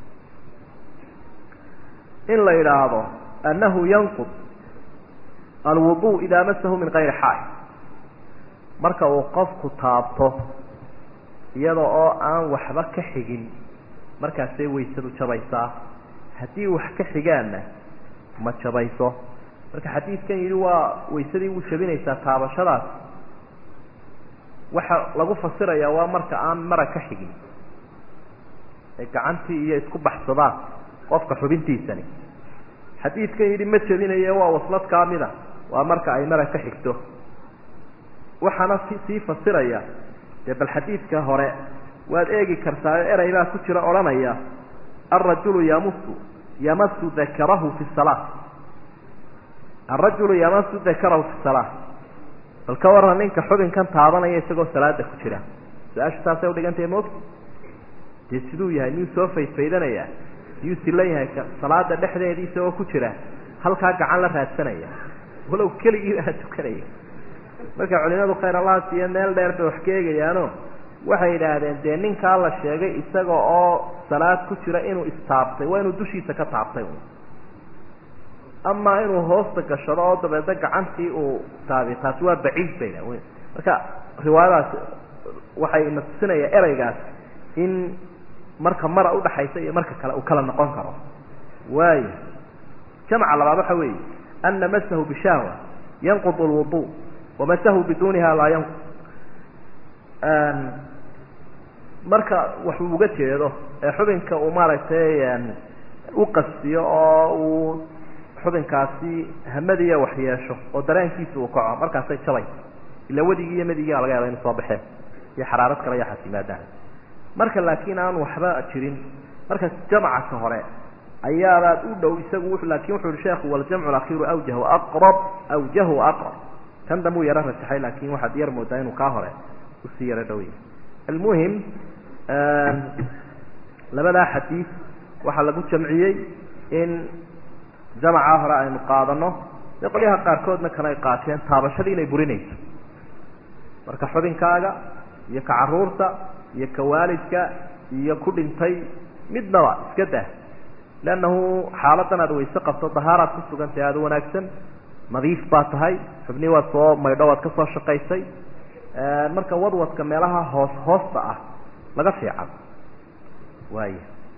in la yidhaahdo annahu yanqub alwudu idaa masahu min kayri xaay marka uu qofku taabto iyada oo aan waxba ka xigin markaasay waysadu jabaysaa haddii wax ka xigaanna ma jabayso marka xadiidkan yidhi waa waysadii wuu jabinaysaa taabashadaas waxa lagu fasirayaa waa marka aan mara ka xigin ee gacantii iyo isku baxsadaan qofka xubintiisani xadiidkan yidhi ma jabinaye waa waslad kaamida waa marka ay mara ka xigto waxaana si sii fasiraya dee bal xadiidka hore waad eegi kartaayo erey baa ku jira odhanaya alrajulu yamusu yamasu dakarahu fi salaa alrajulu yamasu dakarahu fi salaa bal ka warran ninka xubinkan taabanaya isagoo salaada ku jira su-aashu taasay udhigantahay moogta dee siduu yahay miyuu soo faydfaydanayaa miyuu silan yahay salaada dhexdeedii isagoo ku jira halkaa gacan la raadsanaya walow keligii baa tukanaya marka culimadu khayr allah siiye meel dheer bay wax ka eegayaano waxay yidhaahdeen dee ninkaa la sheegay isaga oo salaad ku jira inuu istaabtay waa inuu dushiisa ka taabtay amaa inuu hoosta gashado oo dabeedna gacantii uu taabi taasi waa baciid bay yidhahdeen marka riwaayadaas waxay na tusinaya ereygaas in marka mara udhaxaysa iyo marka kale uu kala noqon karo waayo jamca labaad waxa weeye ana masahu bishahwa yanqud lwudu wamasahu biduniha laa yanqud marka waxuu uga jeedo ee xubinka uu maaragtay u qastiyo oo uu xubinkaasi hamadiya wax yeesho oo dareenkiisa uu kaco markaasay jabay ila wedigii iyo medigii laga yaaba inu soo baxeen iyo xaraarad kale iyo xasimaadaan marka laakiin aan waxba jirin marka jamcaka hore ayaabaad u dhow isagu laakin wuxu uhi sheekhu waljamcu alakhiru awjahu aqrab awjahu aqrab kan dambe uu yaro rajaxay laakin waxaad yar moodaa inuu kaa hore usii yaro dhow yahay almuhim labadaa xadiid waxaa lagu jamciyey in jamacaa hore aynu qaadano dee qolyaha qaarkoodna kale ay qaateen taabashadii inay burinayso marka xubinkaaga iyo ka caruurta iyo ka waalidka iyo ku dhintay midnaba iska dah leannahu xaaladan aad wayse qabto dahaaraad ku sugantahay aada wanaagsan nadiif baa tahay xubnii waad soo maydho waad ka soo shaqaysay marka wadwadka meelaha hoos hoosta ah laga fiican waay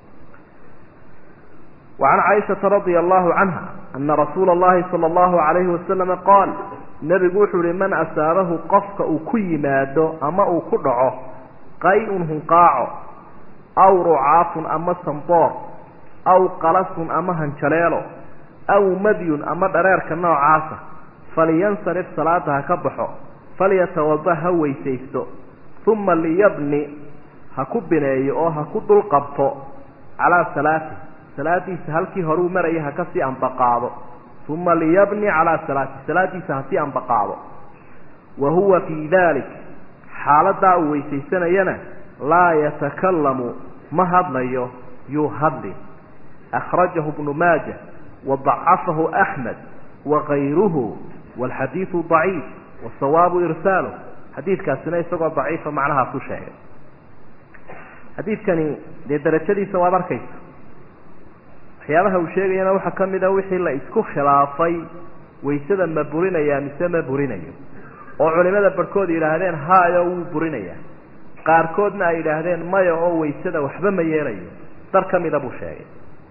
وعن cائشhaةa رaضي الله عنها أنa رasuula الlahi صلى الlaه عaليهi وaسلم qاal nebigu wuxuu uhi man asaabahu qofka uu ku yimaado ama uu ku dhaco qay-un hunqaaco aw rucaafun ama samboor aw qalasun ama hanjaleelo aw madyun ama dhareerka noocaasa falyansarif salaada ha ka baxo falyatawada ha weysaysto uma liyabni ha ku bineeyo oo ha ku dul qabto calaa salaati salaadiisa halkii horuu maraya ha kasii ambaqaado uma liyabni calaa salaati salaadiisa hasii ambaqaado wa huwa fii dalik xaaladaa uu weysaysanayana laa yatakalamu ma hadlayo yuu hadli akhrajahu bnu maaja wadacafahu axmed wakayruhu walxadiidu daciif wasawaabu irsaalu xadiidkaasina isagoo daciifa macnahaa ku sheegay xadiidkani dee darajadiisa waad arkaysa waxyaabaha uu sheegayana waxaa ka mid a wixii la isku khilaafay waysada ma burinaya mise ma burinayo oo culimada barhkood yidhaahdeen hayo wuu burinayaa qaarkoodna ay yidhaahdeen maya oo waysada waxba ma yeelayo dar ka mida buu sheegay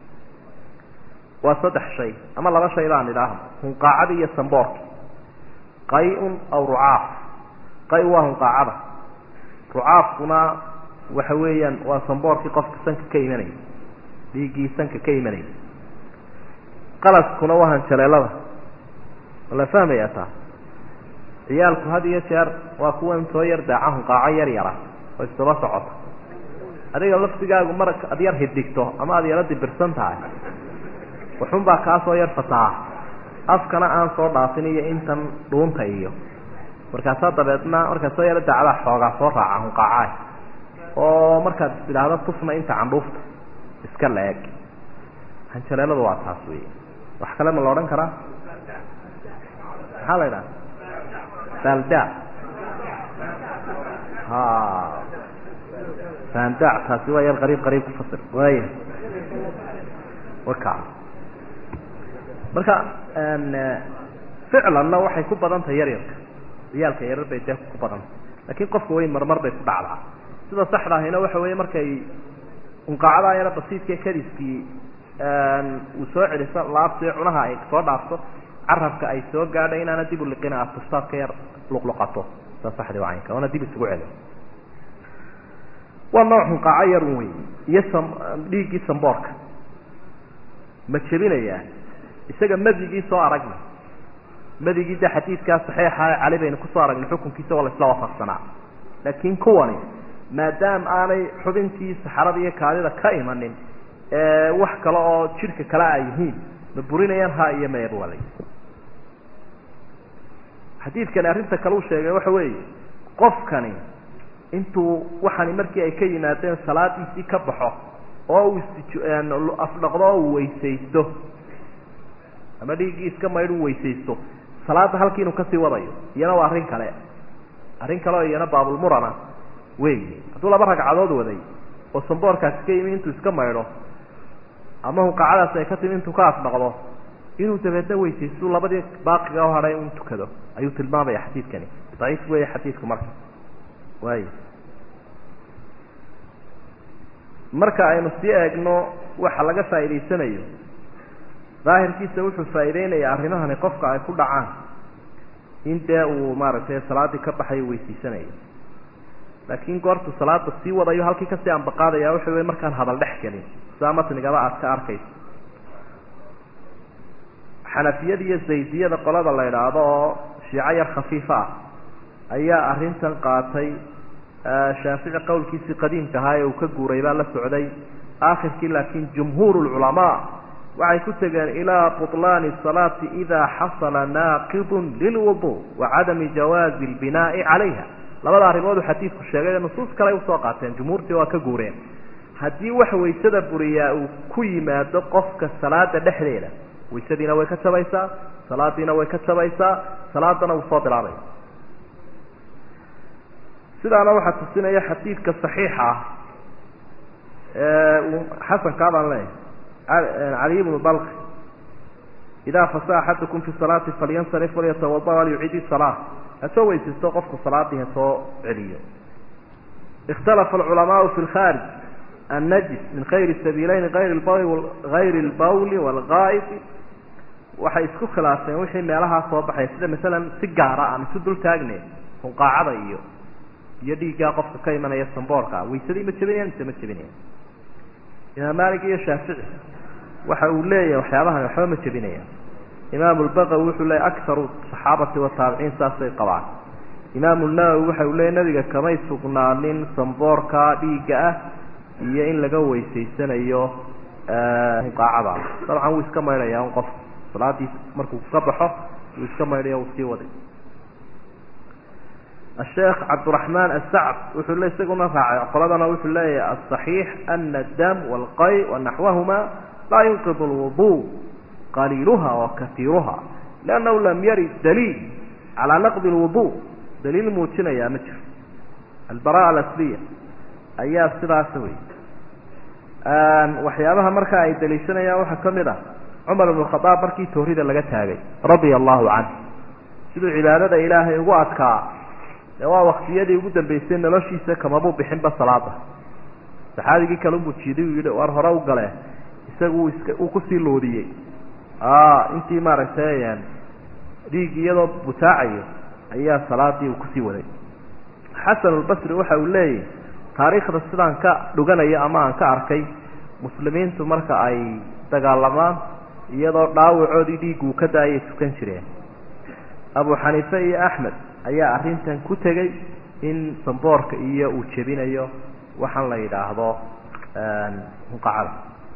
waa saddex shay ama laba shay baan idhaahno hunqaacadii iyo samboorki qay-un aw rucaaf qay waa hunqaacada rucaafkuna waxa weeyaan waa samboorkii qofka sanka ka imanaya dhiiggii sanka ka imanaya qalaskuna waa hanjaleelada la fahmaya taa ciyaalku had iyo jeer waa kuwan soo yar daaca hunqaaco yar yara oo isdaba socota adiga laftigaagu mar ad yar hidigto ama aad yaro dibirsan tahay waxun baa kaa soo yar fasaha afkana aan soo dhaafin iyo intan dhuunta iyo markaasaa dabeedna markaad soo yaro daacdaa xoogaa soo raaca hunqaacaah oo markaad tidhaahdo tufna inta candhuufta iska la-eg hanjaleeladu waa taas wey wax kale ma la odhan karaa maxaa la idhaha balda ha banda taasi waa yar qariib qariib kufasir waaya waka marka ficlanna waxay ku badan tahay yaryarka ciyaalka yarar bay dee ku badantay lakin qofka weyn marmar bay ku dhacdaa sida saxda ahina waxa weeye markay unqaacadaa yaro basiidka kadiskii uu soo celiso laabto cunaha ay soo dhaafto carabka ay soo gaadha inaana dib u liqina aad tustaad ka yar luqluqato saa saxdi waa caynka oona dib isugu celi waa nooc hunqaaco yar un wey iyo sam dhiiggii samboorka ma jebinayaa isaga madigii soo aragna madigii de xadiidkaa saxiixa cali baynu kusoo aragnay xukunkiisa oo la isla waafaqsanaa laakiin kuwani maadaama aanay xubintii saxarada iyo kaadida ka imanin wax kale oo jidhka kale ay yihiin ma burinayaan ha iyo mayaba waa la xadiidkani arrinta kale uu sheegay waxa weeye qofkani intuu waxani markii ay ka yimaadeen salaadiisii ka baxo oo uu afdhaqdo oo uu weysaysto ama dhiiggii iska maydh uu weysaysto salaadda halkii inuu kasii wadayo iyana waa arrin kale arrin kale oo iyana baabulmurana weyi hadduu laba ragcadood waday oo samboorkaasi ka yimi intuu iska maydho ama hunqaacadaasi ay ka timi intuu ka afdhaqdo inuu dabeedna weysaysto labadii baaqiga u hadhay un tukado ayuu tilmaamaya xadiidkani daciif weeye xadiidku marka waay marka aynu sii eegno waxa laga faa'idaysanayo daahirkiisa wuxuu faa'iideynayaa arrimahani qofka ay ku dhacaan in dee uu maaragtay salaaddii ka baxayo weysiisanayo laakiin goortu salaada sii wadayo halkii kasii ambaqaadaya waxa wey markaan hadal dhex gelin sidaa matnigaba aad ka arkayso xanafiyada iyo zaydiyada qolada la idhaahdo oo shiico yar khafiifa ah ayaa arrintan qaatay shaafici qowlkiisii qadiimka ahaa ee uu ka guuray baa la socday aakhirkii laakiin jumhuur lculamaa waxay ku tegeen ilaa buطlaani الsalaati ida xasala naaqidu lilwudu wa cadami jawaazi اlbinaa'i calayha labada arrimood uu xadiidku sheegay nusuus kale usoo qaateen jumhuurtii waa ka guureen haddii wax waysada buriyaa uu ku yimaado qofka salaada dhexdeeda waysadiina way ka jabaysaa salaadiina way ka jabaysaa salaadana wuu soo bilaabaya sidaana waxaa tusinaya xadiidka صaxiixa ah ee uu xasankaa baan leeyahay caliy bnu balq idaa fasa axadukum fi salaati falyansarif walyatawada walyucid isalaa hasoo weysaysto qofku salaadii hasoo celiyo ikhtalafa alculamaau fi lkhaarij annajis min khayri sabiileyn ayr hayri lbawli waalgaa'idi waxay isku khilaafeen wixii meelahaa soo baxaya sida masalan si gaara aan isu dul taagne hunqaacada iyo iyo dhiiggaa qofka ka imanaya samboorka waysadii ma jebinayan mise ma jebinayan imaam malik iyo shaafici waxa uu leeyahay waxyaabahan waxba ma jebinayaan imaamu lbaqawi wuxuu leeyahy akaru saxaabati wataabiciin saasay qabaan imaamu nawowi waxa uu leeyahy nabiga kamay sugnaanin samboorka dhiigga ah iyo in laga weysaysanayo hunqaacada dabcan wuu iska maydhaya un qof salaadii markuu ka baxo wuu iska maydhaya uu sii waday الشheekh cabdالرaحman الsacd wuxuu le isaguna raacay qoladana wuxuu leeyahay الصaحيiح أن الdم والqay وnaحوahma laa ينqض الوضوء qaliilha وakaiiruha لأnnahu lam yarid dliil عalى نqض الوضوء daliil muujinaya ma jiro albaraءة الأsliya ayaa sidaas wey waxyaabaha marka ay daliishanayaan waxaa kamid ah cmar بن الخaطاab markii toorida laga taagay radia الlahu عanه siduu cibaadada ilaahay ugu adkaa de waa waktiyadii ugu dambeysay noloshiisa kamabuu bixinba salaada saxaabigii kale unbuu jiiday uu yidhi war hore u gale isagu iska uu kusii loodiyey intii maaragtay dhiig iyadoo butaacayo ayaa salaadii uu kusii waday xasan albasri waxa uu leeyahy taariikhda sidaan ka dhuganayo ama aan ka arkay muslimiintu marka ay dagaalamaan iyadoo dhaawacoodii dhiig uu ka daayay tukan jireen abu xaniife iyo axmed ayaa arrintan ku tegey in samboorka iyo uu jebinayo waxaan la yidhaahdo hunqacada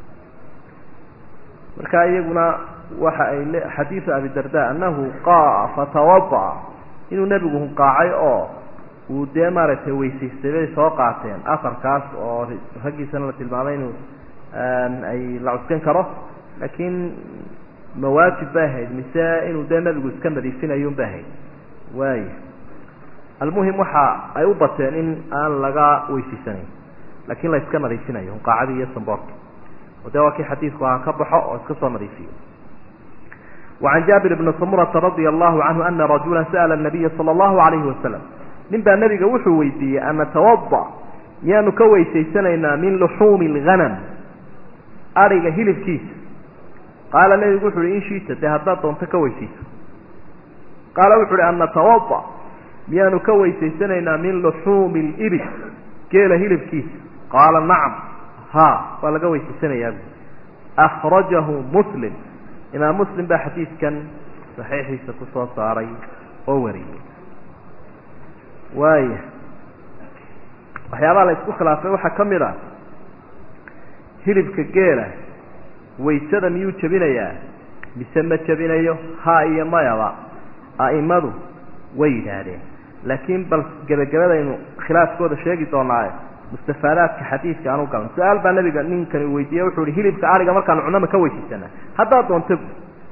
marka iyaguna waxa ay le xadiidu abi darda annahu qaa fatawada'a inuu nebigu hunqaacay oo uu dee maaragtay weysaystay bay soo qaateen afarkaas oo raggiisana la tilmaamay inuu ay la cuskan karo laakiin mawaajib bay ahayd mise inuu dee nebigu iska nadiifinayo un bay ahayd waaya almuhim waxa ay u bateen in aan laga weysiisanayn laakiin la iska nadiifinayo hunqaacadii iyo samboorka o de waa kii xadiidku aan ka baxo oo iska soo nadiifiyo وعan jaabir bni samurata radia allahu canhu ana rajula sa'la الnabiya salى اllahu alayhi wasalam nin baa nebiga wuxuu weydiiyey an natawada miyaanu ka weysaysanaynaa min luxuumi اlganam ariga hilibkiisa qaala nebigu wuxu uhi in shiita dee haddaad doonto ka weysayso qaala wuxu uhi an natawada miyaanu ka weysaysanaynaa min luxuumi اlibil geela hilibkiisa qaala nacam ha waa laga weysaysanayaa bu akhrajahu muslim imaam muslim baa xadiidkan saxiixiisa ku soo saaray oo wariyey waaya waxyaabaha la isku khilaafay waxaa ka mid a hilibka geela waysada miyuu jebinayaa mise ma jebinayo ha iyo mayaba a'imadu way yidhaahdeen laakiin bal gebagabadaynu khilaafkooda sheegi doonaaye mustafaadaadka xadiidka aan u galno su-aal baa nabiga ninkani weydiiye wuxuu ihi hilibka ariga markaanu cunno ma ka weysaysanaa haddaad doonto bu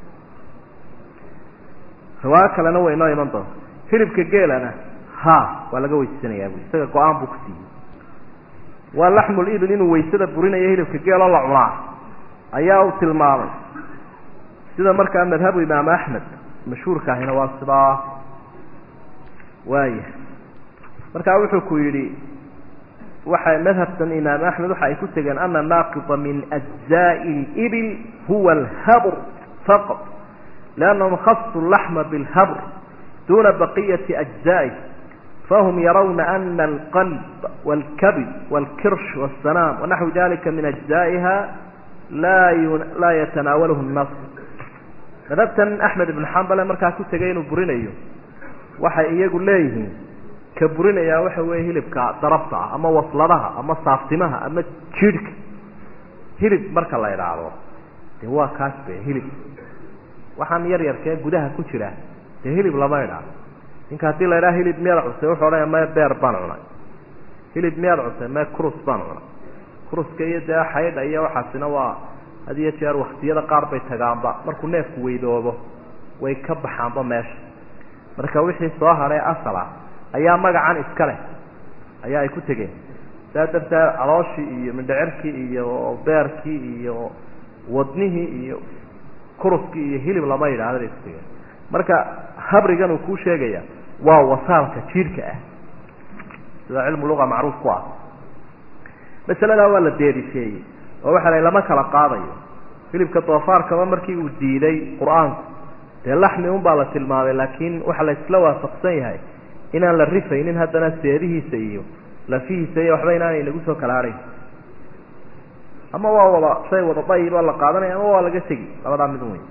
riwaayo kalena way inoo iman doonta hilibka geelana ha waa laga weysaysanayaa bu isaga go-aan buu ku siiyey waa laxmul ibil inuu waysada burinayo hilibka geeloo la cunaa ayaa uu tilmaamay sida markaa madhabu imaam axmed mashhuurka ahina waa sidaa waaya markaa wuxuu ku yidhi waxay madhabtan imaam axmed waxa ay ku tegeen ana naaqida min ajzaءi اlibil huwa alhabr faqط liannahum khasu laxma bilhabr duna baqiyati ajzaئih fahum yarawna ana alqalb wاlkabid wاlkirsh wالsanaam wanaxwi dalika min ajzaئiha laa yatanaawalahu الnas madhabtan axmed ibn xambale markaa ku tegay inuu burinayo waxay iyagu leeyihiin ka burinayaa waxa weeye hilibka darabta ah ama wasladaha ama saaftimaha ama jidhka hilib marka la idhaahdo dee waa kaas be hilib waxaan yar yarkee gudaha ku jira dee hilib lama idhaahdo ninka haddii la idhaha hilib miyaad cusay wuxuu odhanaya mee beer baan cunay hilib miyaad cusay mee crus baan cunay cruska iyo dee xaydha iyo waxaasina waa had iyo jeer waktiyada qaar bay tagaanba markuu neefku weydoobo way ka baxaanba meesha marka wixii soo hadhay asal ah ayaa magacan iska leh ayaa ay ku tegeen saa darteed calooshii iyo mindhicirkii iyo beerkii iyo wadnihii iyo kuruskii iyo hilib lama yidhahda bay ku tegeen marka habrigan uu kuu sheegaya waa wasaalka jiirhka ah sida cilmu luga macruuf ku ah masaladaa waa la deedifeeyey oo waxa la lama kala qaadayo hilibka doofaarkaba markii uu diiday qur-aanku dee laxmi un baa la tilmaamay laakiin waxa la isla waafaqsan yahay inaan la rifaynin haddana seedihiisa iyo lafihiisa iyo waxba inaanay nagu soo kala hadhayn ama waa wada shay wada dayiba la qaadanaya ama waa laga tegi labadaa mid weyn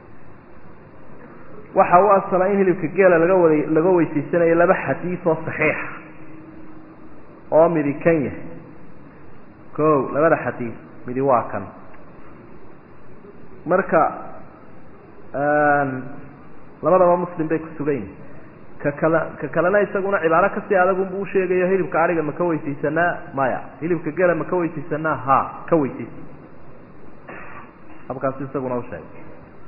waxa u asala in hilibka geela laga wada laga weysaysanayo laba xadiid oo saxiixa oo midi kan yahay ko labada xadiid midi waa kan marka labadaba muslim bay ku sugan yihin ka kale ka kalena isaguna cibaaro kasii adagunbu usheegayo hilibka ariga ma ka weysaysanaa maya hilibka gela ma ka weysaysanaa ha ka weysaysa habkaasu isaguna usheegay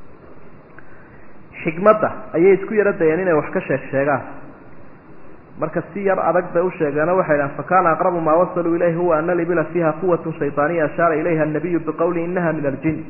xikmadda ayay isku yaro dayeen inay wax ka sheeg sheegaan marka si yar adag bay usheegeeno waxay dhahan fakana aqrabu maa wasaluu ilayhi huwa ana libila fiiha quwatu shayطaaniya ashaara ilayha الnabiyu biqowli inaha min aljin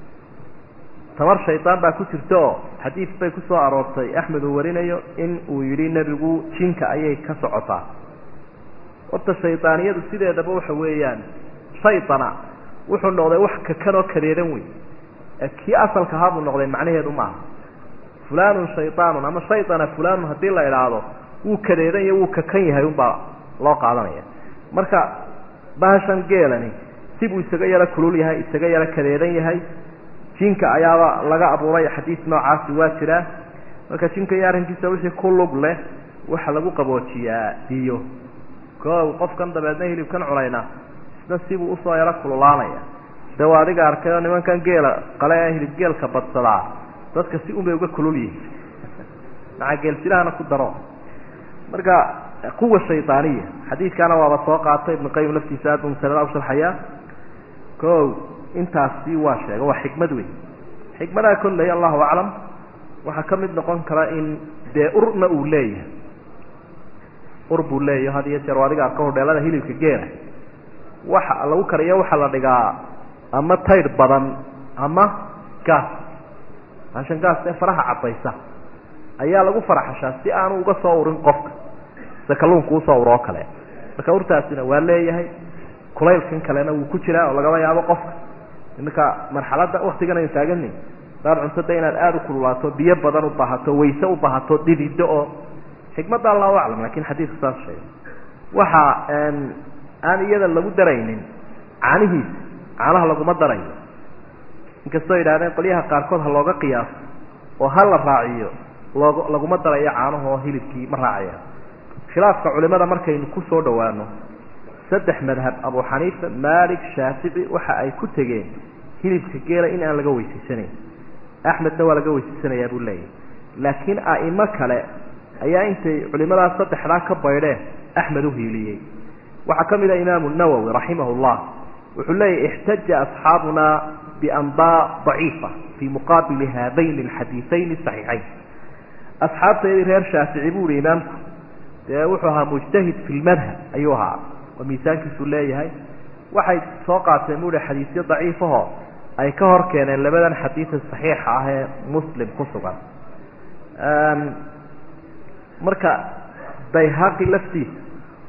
tamar shaydaan baa ku jirta oo xadiid bay ku soo aroortay axmed uu warinayo in uu yidhi nebigu jinka ayay ka socotaa horta shaydaaniyadu sideedaba waxa weeyaan shaydana wuxuu noqday wax kakan oo kadeedan wey ee kii asalka ahaa buu noqday macnaheedu maaha fulanun shaydaanun ama shaydana fulanun haddii la idhaahdo wuu kadeedan iyo wuu kakan yahay unbaa loo qaadanaya marka bahashan geelani sibuu isaga yaro kulul yahay isaga yaro kadeedan yahay jinka ayaaba laga abuuray xadiis noocaasi waa jiraa marka jinka iyo arrinkiisa wixii ku lug leh waxa lagu qaboojiyaa biyo koow qofkan dabeedna hilibkan cunayna isna sibuu usoo yaro kululaanaya de waa adiga arkay oo nimankan geela qale ee hilib geelka badsadaa dadka si unbay uga kulul yihin maca geelsilahana ku daro marka quwa shaydaaniya xadiidkaana waaba soo qaatay ibnu qayim laftiisa aad buu masalada u sharxayaa ko intaasi waa sheega waa xikmad wey xikmadaha kolley allahu aclam waxaa ka mid noqon kara in dee urna uu leeyahay ur buu leeyahy had iyo jeer adiga arka hodheelada hilibka geela waxa lagu kariyo waxaa la dhigaa ama taydh badan ama gaas baashan gaas ee faraha cadaysa ayaa lagu faraxashaa si aanu uga soo urin qofka sida kalluunka usoo uro oo kale marka urtaasina waa leeyahay kulaylkan kalena wuu ku jiraa oo lagaba yaabo qofka iminka marxaladda waktigan aynu taagani daad cuntada inaad aada u kululaato biyo badan u baahato wayse u baahato dhidido oo xikmadda allahu aclam lakin xadiidku saas sheegay waxa aan iyada lagu daraynin caanihiisa caanaha laguma darayo inkastoo yidhahdeen qolyaha qaarkood ha looga qiyaaso oo ha la raaciyo loog laguma darayo caanaha oo hilibkii ma raacaya khilaafka culimada markaynu ku soo dhawaano saddex madhab abu xaniifa malik shaafici waxa ay ku tegeen hilibka geela in aan laga weysaysanayn axmedna waa laga weysaysanayaa buu leeyahy laakiin a'imo kale ayaa intay culimadaas saddexdaa ka baydheen axmed u hiiliyey waxaa ka mid ah imaamu nawowi raximah llah wuxuu leeyahy ixtaja asxaabuna bianbaa daciifa fii muqaabili haadayn alxadiiayn saxiixayn asxaabteedii reer shaafici buu ihi imaamku dee wuxuu ahaa mujtahid fi lmadhab ayuu ahaa oo miisaankiisu leeyahay waxay soo qaateen buu hi xadiisyo daciifahoo ay ka hor keeneen labadan xadiida saxiixa ah ee muslim ku sugan marka bayhaqi laftiisa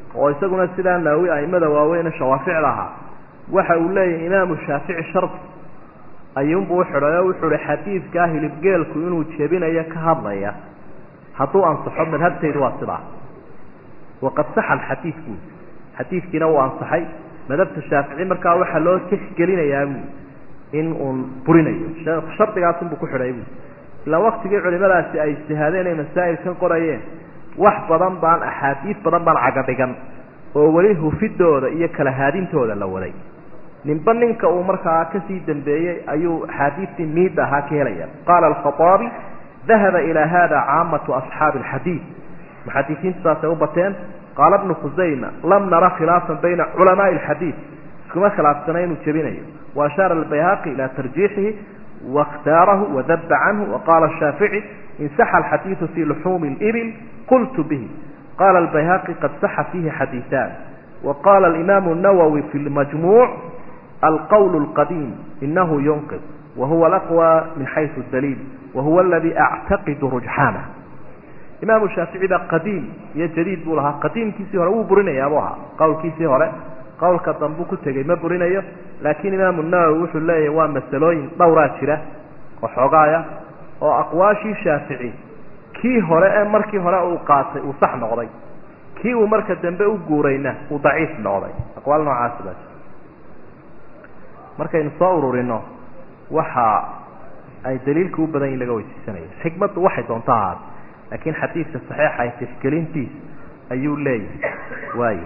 oo isaguna sidaa naawi aimada waaweyne shawaaficda ahaa waxa uu leeyahay imaamu shaafici shardi ayuunbuu uxidhay oo wuxuu hi xadiidkaa hilibgeelku inuu jebinayo ka hadlaya hadduu ansaxo madhabtaydu waa sidaa waqad saxa alxadiid buu xadiidkiina wuu ansaxay madhabta shaafici markaa waxaa loo tixgelinayaa buu in uun burinayo shardigaasunbuu ku xidhay buu ilaa waktigii culimadaasi ay ijtihaadeen ay masaa'ilkan qorayeen wax badan baan axaadiid badan baan cagadhigan oo weli hufidooda iyo kala haadintooda la waday ninba ninka uu markaa kasii dambeeyey ayuu axaadiistii miid ahaa ka helaya qaala alkhaaabi dahaba ilaa hada caamatu asxaabi alxadiid muxadisiintu saasay u bateen qaala bnu khusayma lam nara khilaafan bayna culamaai alxadiid iskuma khilaafsana inuu jebinayo wa ashaara albayhaqi ilaa tarjiixihi waاkhtaarahu wadaba canhu waqala shaafici in saxa alxadiidu fi luxuumi اlibil qultu bihi qala albayhaqi qad saxa fiihi xadiiثan waqala alimaamu الnawowi fi lmajmuuc alqowl اlqadiim inahu yunqid wahuwa alaqwى min xayثu daliil wahuwa aladi actaqidu rujxaanah imaamu shaafici baa qadiim iyo jadiid buu lahaa qadiimkiisii hore wuu burinayaa buu ahaa qowlkiisii hore qowlka dambuu ku tegey ma burinayo laakiin imaamu nawowi wuxuu leeyahay waa masalooyin dhowraa jira oo xoogaaya oo aqwaashii shaafici kii hore ee markii hore uu qaatay uu sax noqday kii uu marka dambe u guurayna uu daciif noqday aqwaal noocaasi baa jira markaynu soo ururino waxa ay daliilka u badan yihin laga weysiisanaya xikmaddu waxay doonto ahaat laakiin xadiidka saxiixa ay tixgelintiis ayuu leeyahay waayo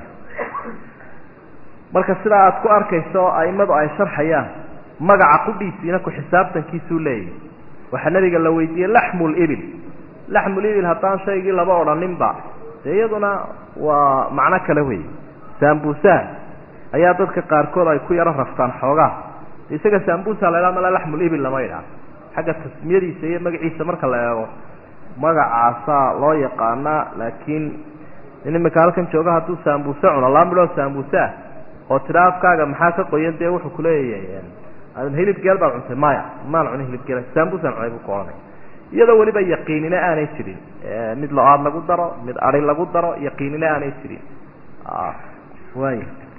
marka sidaa aada ku arkayso aimadu ay sharxayaan magaca qudhiisiina ku xisaabtankiisuu leeyahay waxaa nabiga la weydiiyey laxmu libil laxmu libil haddaan shaygii laba odhaninba dee iyaduna waa macno kale wey saambuusaha ayaa dadka qaarkood ay ku yaro raftaan xoogaa isaga saambuusa la idhaha mala laxmulibil lama idhaah xagga tasmiyadiisa iyo magaciisa marka la eego magacaasaa loo yaqaanaa laakiin in imika halkan jooga hadduu saambuuse cuno laba midhoo saambuuse ah oo tidha afkaaga maxaa ka qoyan dee wuxuu kuleeyahay hilib geel baad cuntay maya maan cunin hilib geel saambusaan cunay buu ku ohanay iyadoo weliba yaqiinina aanay jirin mid lo-aad lagu daro mid adi lagu daro yaqiinina aanay jirin way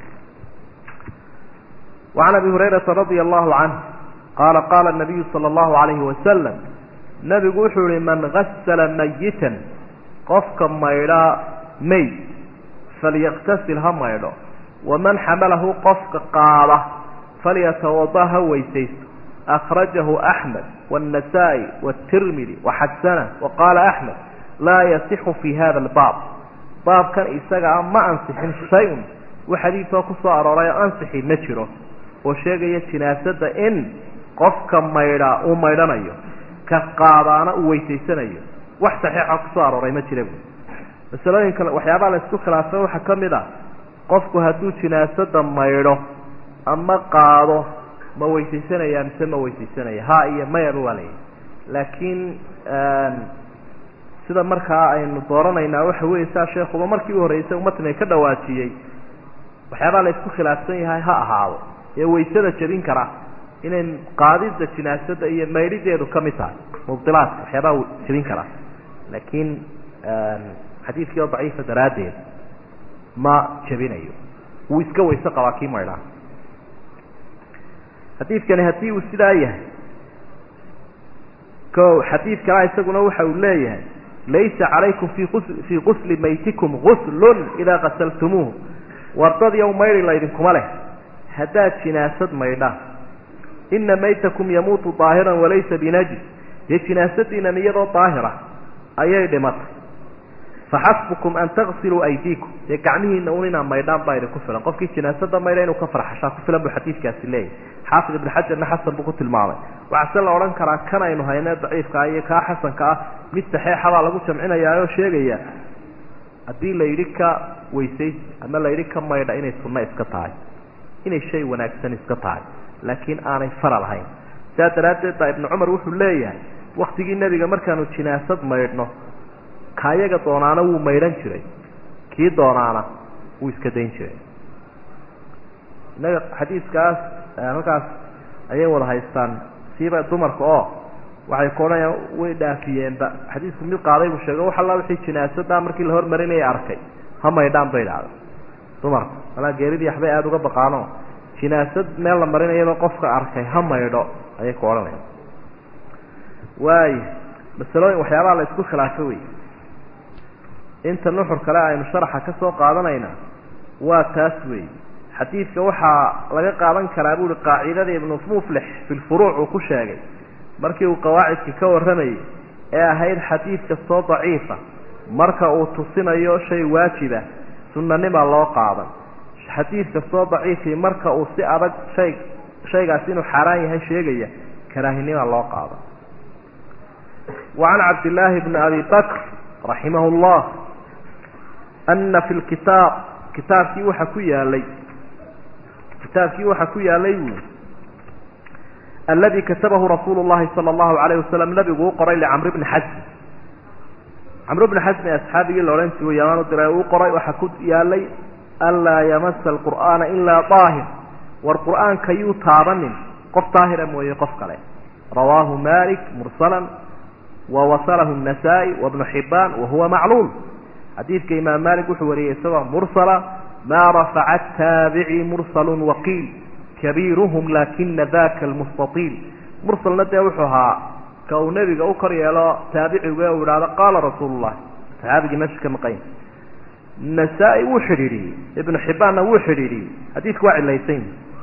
وعn abi هurayرaةa رaضي الlaه عanه qala qala النabiyu slى الlaهu عalayه وasلم nabigu wuxuu yihi man gasla mayita qofka maydhaa mayd falyaktasil ha maydho waman xamalahu qofka qaada falyatawada ha weysaysto akrajahu axmed wالnasaa-i wالtirmidi waxasana waqaala axmed laa yasixu fi hada اlbaab baabkan isagaa ma ansixin shay-un wax xadiidkoo kusoo arooray oo ansixi ma jiro oo sheegaya jinaasada in qofka maydhaa uu maydhanayo ka qaadaana uu weysaysanayo wax saxiixa kusoo arooray ma jira bu masalooyinka waxyaabaha la isku khilaafay waxaa ka mid a qofku hadduu jinaasada maydho ama qaado ma weysaysanaya mise ma weysaysanaya ha iyo mayaba waa layihi laakiin sida markaa aynu dooranaynaa waxa weeye saa sheekuba markii u horreysay umatniga ka dhawaajiyey waxyaabaha la isku khilaafsan yahay ha ahaado ee waysada jabin kara inay qaadida jinaasada iyo maydhideedu ka mid tahay mubdilaadka waxyaabaha jabin kara laakiin xadiidkii oo daciifa daraaddeed ma jabinayo wuu iska weyse qabaa kii maydhaa xadiidkani haddii uu sidaa yahay ko xadiid kalea isaguna waxa uu leeyahay laysa calaykum fi fii qusli maytikum guslun idaa qasaltumuuh wardadiiw maydhi laydinkuma leh haddaad jinaasad maydhaan ina maytakum yamuutu daahiran walaysa binajis dee jinaasadiinan iyadoo daahira ayay dhimatay faxasbukum an tagsiluu aydiikum dee gacmihiina un inaa maydhaan baa idinku filan qofkii jinaasada maydha inuu ka farxashaa ku filan buu xadiidkaasi leeyahay xaafid ibn xajarna xasan buu ku tilmaamay waxaase la odhan karaa kan aynu haynee daciifkaa iyo kaa xasanka ah mid saxeixa baa lagu jamcinayaa oo sheegaya haddii la yidhi ka weysays ama la yidhi ka maydha inay sunno iska tahay inay shay wanaagsan iska tahay laakiin aanay fara lahayn sidaa daraaddeed baa ibnu cumar wuxuu leeyahay waktigii nebiga markaanu jinaasad maydhno kaayaga doonaana wuu maydhan jiray kii doonaana wuu iska dayn jiray innaga xadiiskaas halkaas ayay wada haystaan siiba dumarka oo waxay ku odhanayaan way dhaafiyeenba xadiisku mid qaaday buu sheego wax alla wixii jinaasadaa markii la hormarinaya arkay ha maydhaan bay dhahda dumarku malaa geeridii waxbay aada uga baqaano jinaasad meel la marinayaba qofka arkay ha maydho ayay ku odhanaya waayo masalooyin waxyaabaha la isku khilaafo wey inta nuxur kale aynu sharaxa ka soo qaadanayna waa taas wey xadiidka waxaa laga qaadan karaa buuhi qaacidada ibnu muflix fi lfuruuc uu ku sheegay markii uu qawaacidka ka warramayay ee ahayd xadiid kastoo daciifa marka uu tusinayo shay waajiba sunanimaa loo qaadan xadiid kastoo daciifii marka uu si adag shay shaygaasi inuu xaaraan yahay sheegaya karaahinimaa loo qaadan wacan cabdillaahi bni abi bakr raximah llah ana fi lkitaab kitaabkii waxa ku yaalay kitaabkii waxaa ku yaalay buui aladi katabahu rasuulu llahi sala allahu alayh wasalam nabigu u qoray licamr bni xasmi camr bni xasmi asxaabigii la odhan jiray yamaan u diray uu qoray waxaa ku yaalay anlaa yamasa alqur'aana ilaa daahir war qur'aanka yuu taabanin qof daahira mooye qof kale rawaahu malik mursalan wa wasalahu الnasaa-i wabnu xibaan wahuwa macluul xadiidka imaam malik wuxuu wariyey isagoo mursala ma rafaca taabici mursalu waqiil kabiiruhum lakina daka almustaiil mursalna dee wuxuu ahaa ka uu nebiga u kor yeelo taabiciga uu idhaahdo qaala rasuulu llahi saxaabigii meesha ka maqanya nasaa-i wuu xidhiidhiyey ibnu xibbaanna wuu xidhiidhiyey xadiidku waa cilaysan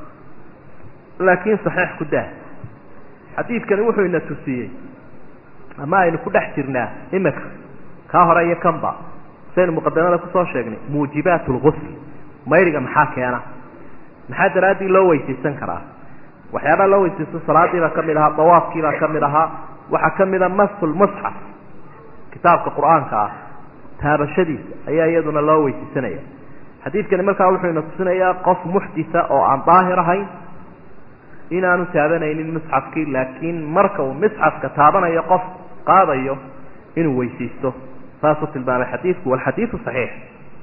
laakiin saxiix ku dah xadiidkani wuxuu ina tusiyey ama aynu ku dhex jirnaa imika kaa hore iyo kanba saynu muqadamada kusoo sheegnay muujibaat lgusl mayriga maxaa keena maxaa daraaddii loo weysaysan karaa waxyaabaha loo weysaysto salaadiibaa ka mid ahaa dawaafkiibaa ka mid ahaa waxaa ka mida masulmusxaf kitaabka qur-aanka ah taabashadiisa ayaa iyaduna loo weysaysanaya xadiidkani markaa wuxuu ina tusinayaa qof muxdita oo aan daahir ahayn inaanu taabanaynin musxafkii laakiin marka uu misxafka taabanayo qof qaadayo inuu weysaysto saasuu tilmaamay xadiidku walxadiidu saxiix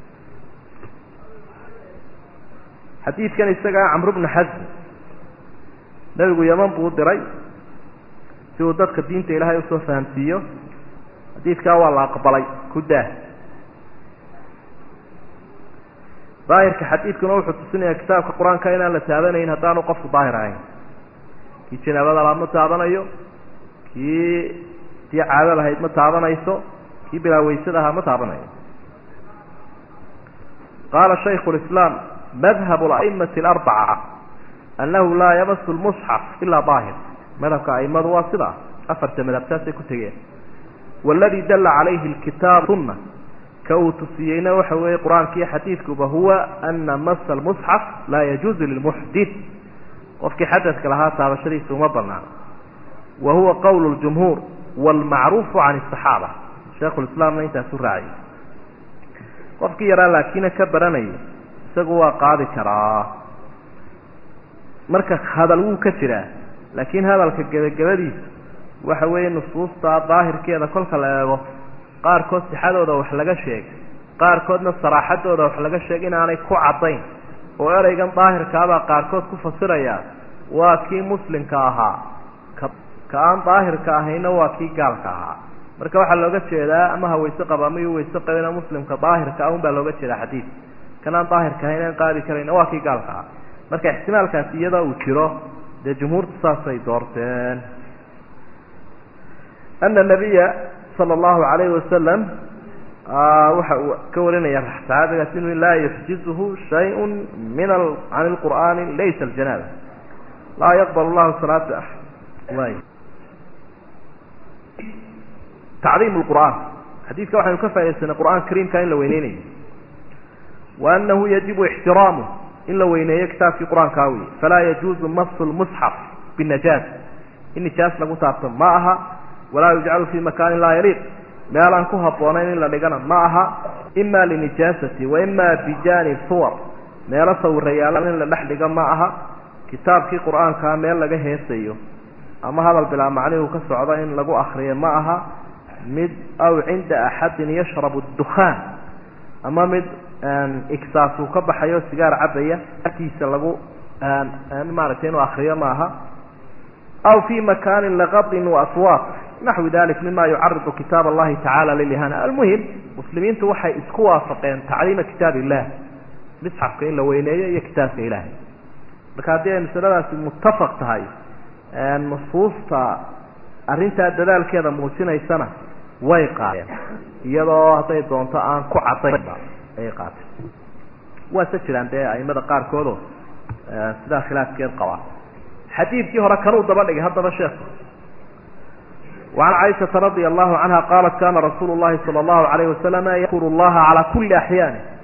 xadiidkan isagaa camru bnu xasm nebigu yaman buu u diray si uu dadka diinta ilaahay usoo fahamsiiyo xadiidkaa waa la aqbalay ku daa daahirka xadiidkuna wuxuu tusinayaa kitaabka qur-aanka inaan la taabanayn haddaanu qofku daahir ahayn kii janaabada laad ma taabanayo kii tii caado lahayd ma taabanayso kii bilaa waysada ahaa ma taabanayo qaala shayku lislaam madhab aimati alarbaca annahu laa yamasu lmusxaf ilaa daahir madhabka aimadu waa sidaa afarta madhabtaasay ku tegeen waladii dalla calayhi lkitaab sunna ka uu tusiyeyna waxa weeye qur-aanka iyo xadiidkuba huwa ana masa lmusxaf laa yajuuzu lilmuxdit qofkii xadadka lahaa taabashadiisa uma banaano wa huwa qowl ljumhuur waalmacruufu can asaxaaba sheikhulislaamna intaasu raaciyay qofkii yaraa laakiina ka baranaya isagu waa qaadi karaa marka hadal wuu ka jiraa laakiin hadalka gebagabadiisa waxa weeye nusuusta daahirkeeda kolka la eego qaarkood sixadooda wax laga sheeg qaarkoodna saraaxadooda wax laga sheeg inaanay ku caddayn oo ereygan daahirkaabaa qaarkood ku fasiraya waa kii muslimka ahaa ka ka aan daahirka ahayna waa kii gaalka ahaa marka waxaa looga jeedaa ama ha wayse qaba ama yu wayse qabina muslimka daahirka ah un baa looga jeedaa xadiid kan aan daahirka ahayn aan qaadi karayna waa kii gaalka ahaa marka ixtimaalkaasi iyadoo uu jiro dee jumhuurtu saasay doorteen ana nabiya sala allahu calayhi wasalam waxa uu ka warinaya saxaabigaas inuu laa yuxjizuhu shayun min can lqur'aani laysa aljanaaba laa yaqbal llahu salaata way tacdiim lqur'aan xadiidka waxaynu ka faa'idaysanay qur'aan kariimka in la weyneynayo wa anahu yajibu ixtiraamuh in la weyneeyo kitaabkii qur-aankaa wey falaa yajuuzu masu lmusxaf binajaas in nijaas lagu taabto ma aha walaa yujcalu fi makaanin laa yaliiq meel aan ku habboonayn in la dhigana ma aha ima linijaasati wa ima bijaanib suwar meelo sawirayaala in la dhex dhigo ma aha kitaabkii qur-aankaa meel laga heesayo ama hadal bilaa macnihu ka socdo in lagu akriyo ma aha mid aw cinda axadin yashrabu dukhaan ama mid igsaas uu ka baxayo sigaar cabaya agtiisa lagu maaragtay inuu akriyo ma aha aw fi makaanin laqadin waaswaaq naxwi dalik mima yucaridu kitaab allahi tacala lilihana almuhim muslimiintu waxay isku waafaqeen tacliima kitaab illah misxafka in la weyneeyo iyo kitaabka ilaahay marka haddii ay masaladaasi muttafaq tahay nusuusta arrintaa dadaalkeeda muujinaysana way qaadeen iyadoo hadday doonto aan ku cadaynba ayay qaateen waase jiraan dee aimada qaarkoodoo sidaa khilaafkeed qabaa xadiidkii hore kanuu daba dhigay haddaba sheekhu وعن عائشة رضي الله عنها قالت كان رسول الله صلى الله عليه وسلم يذكر الله على كل أحيانه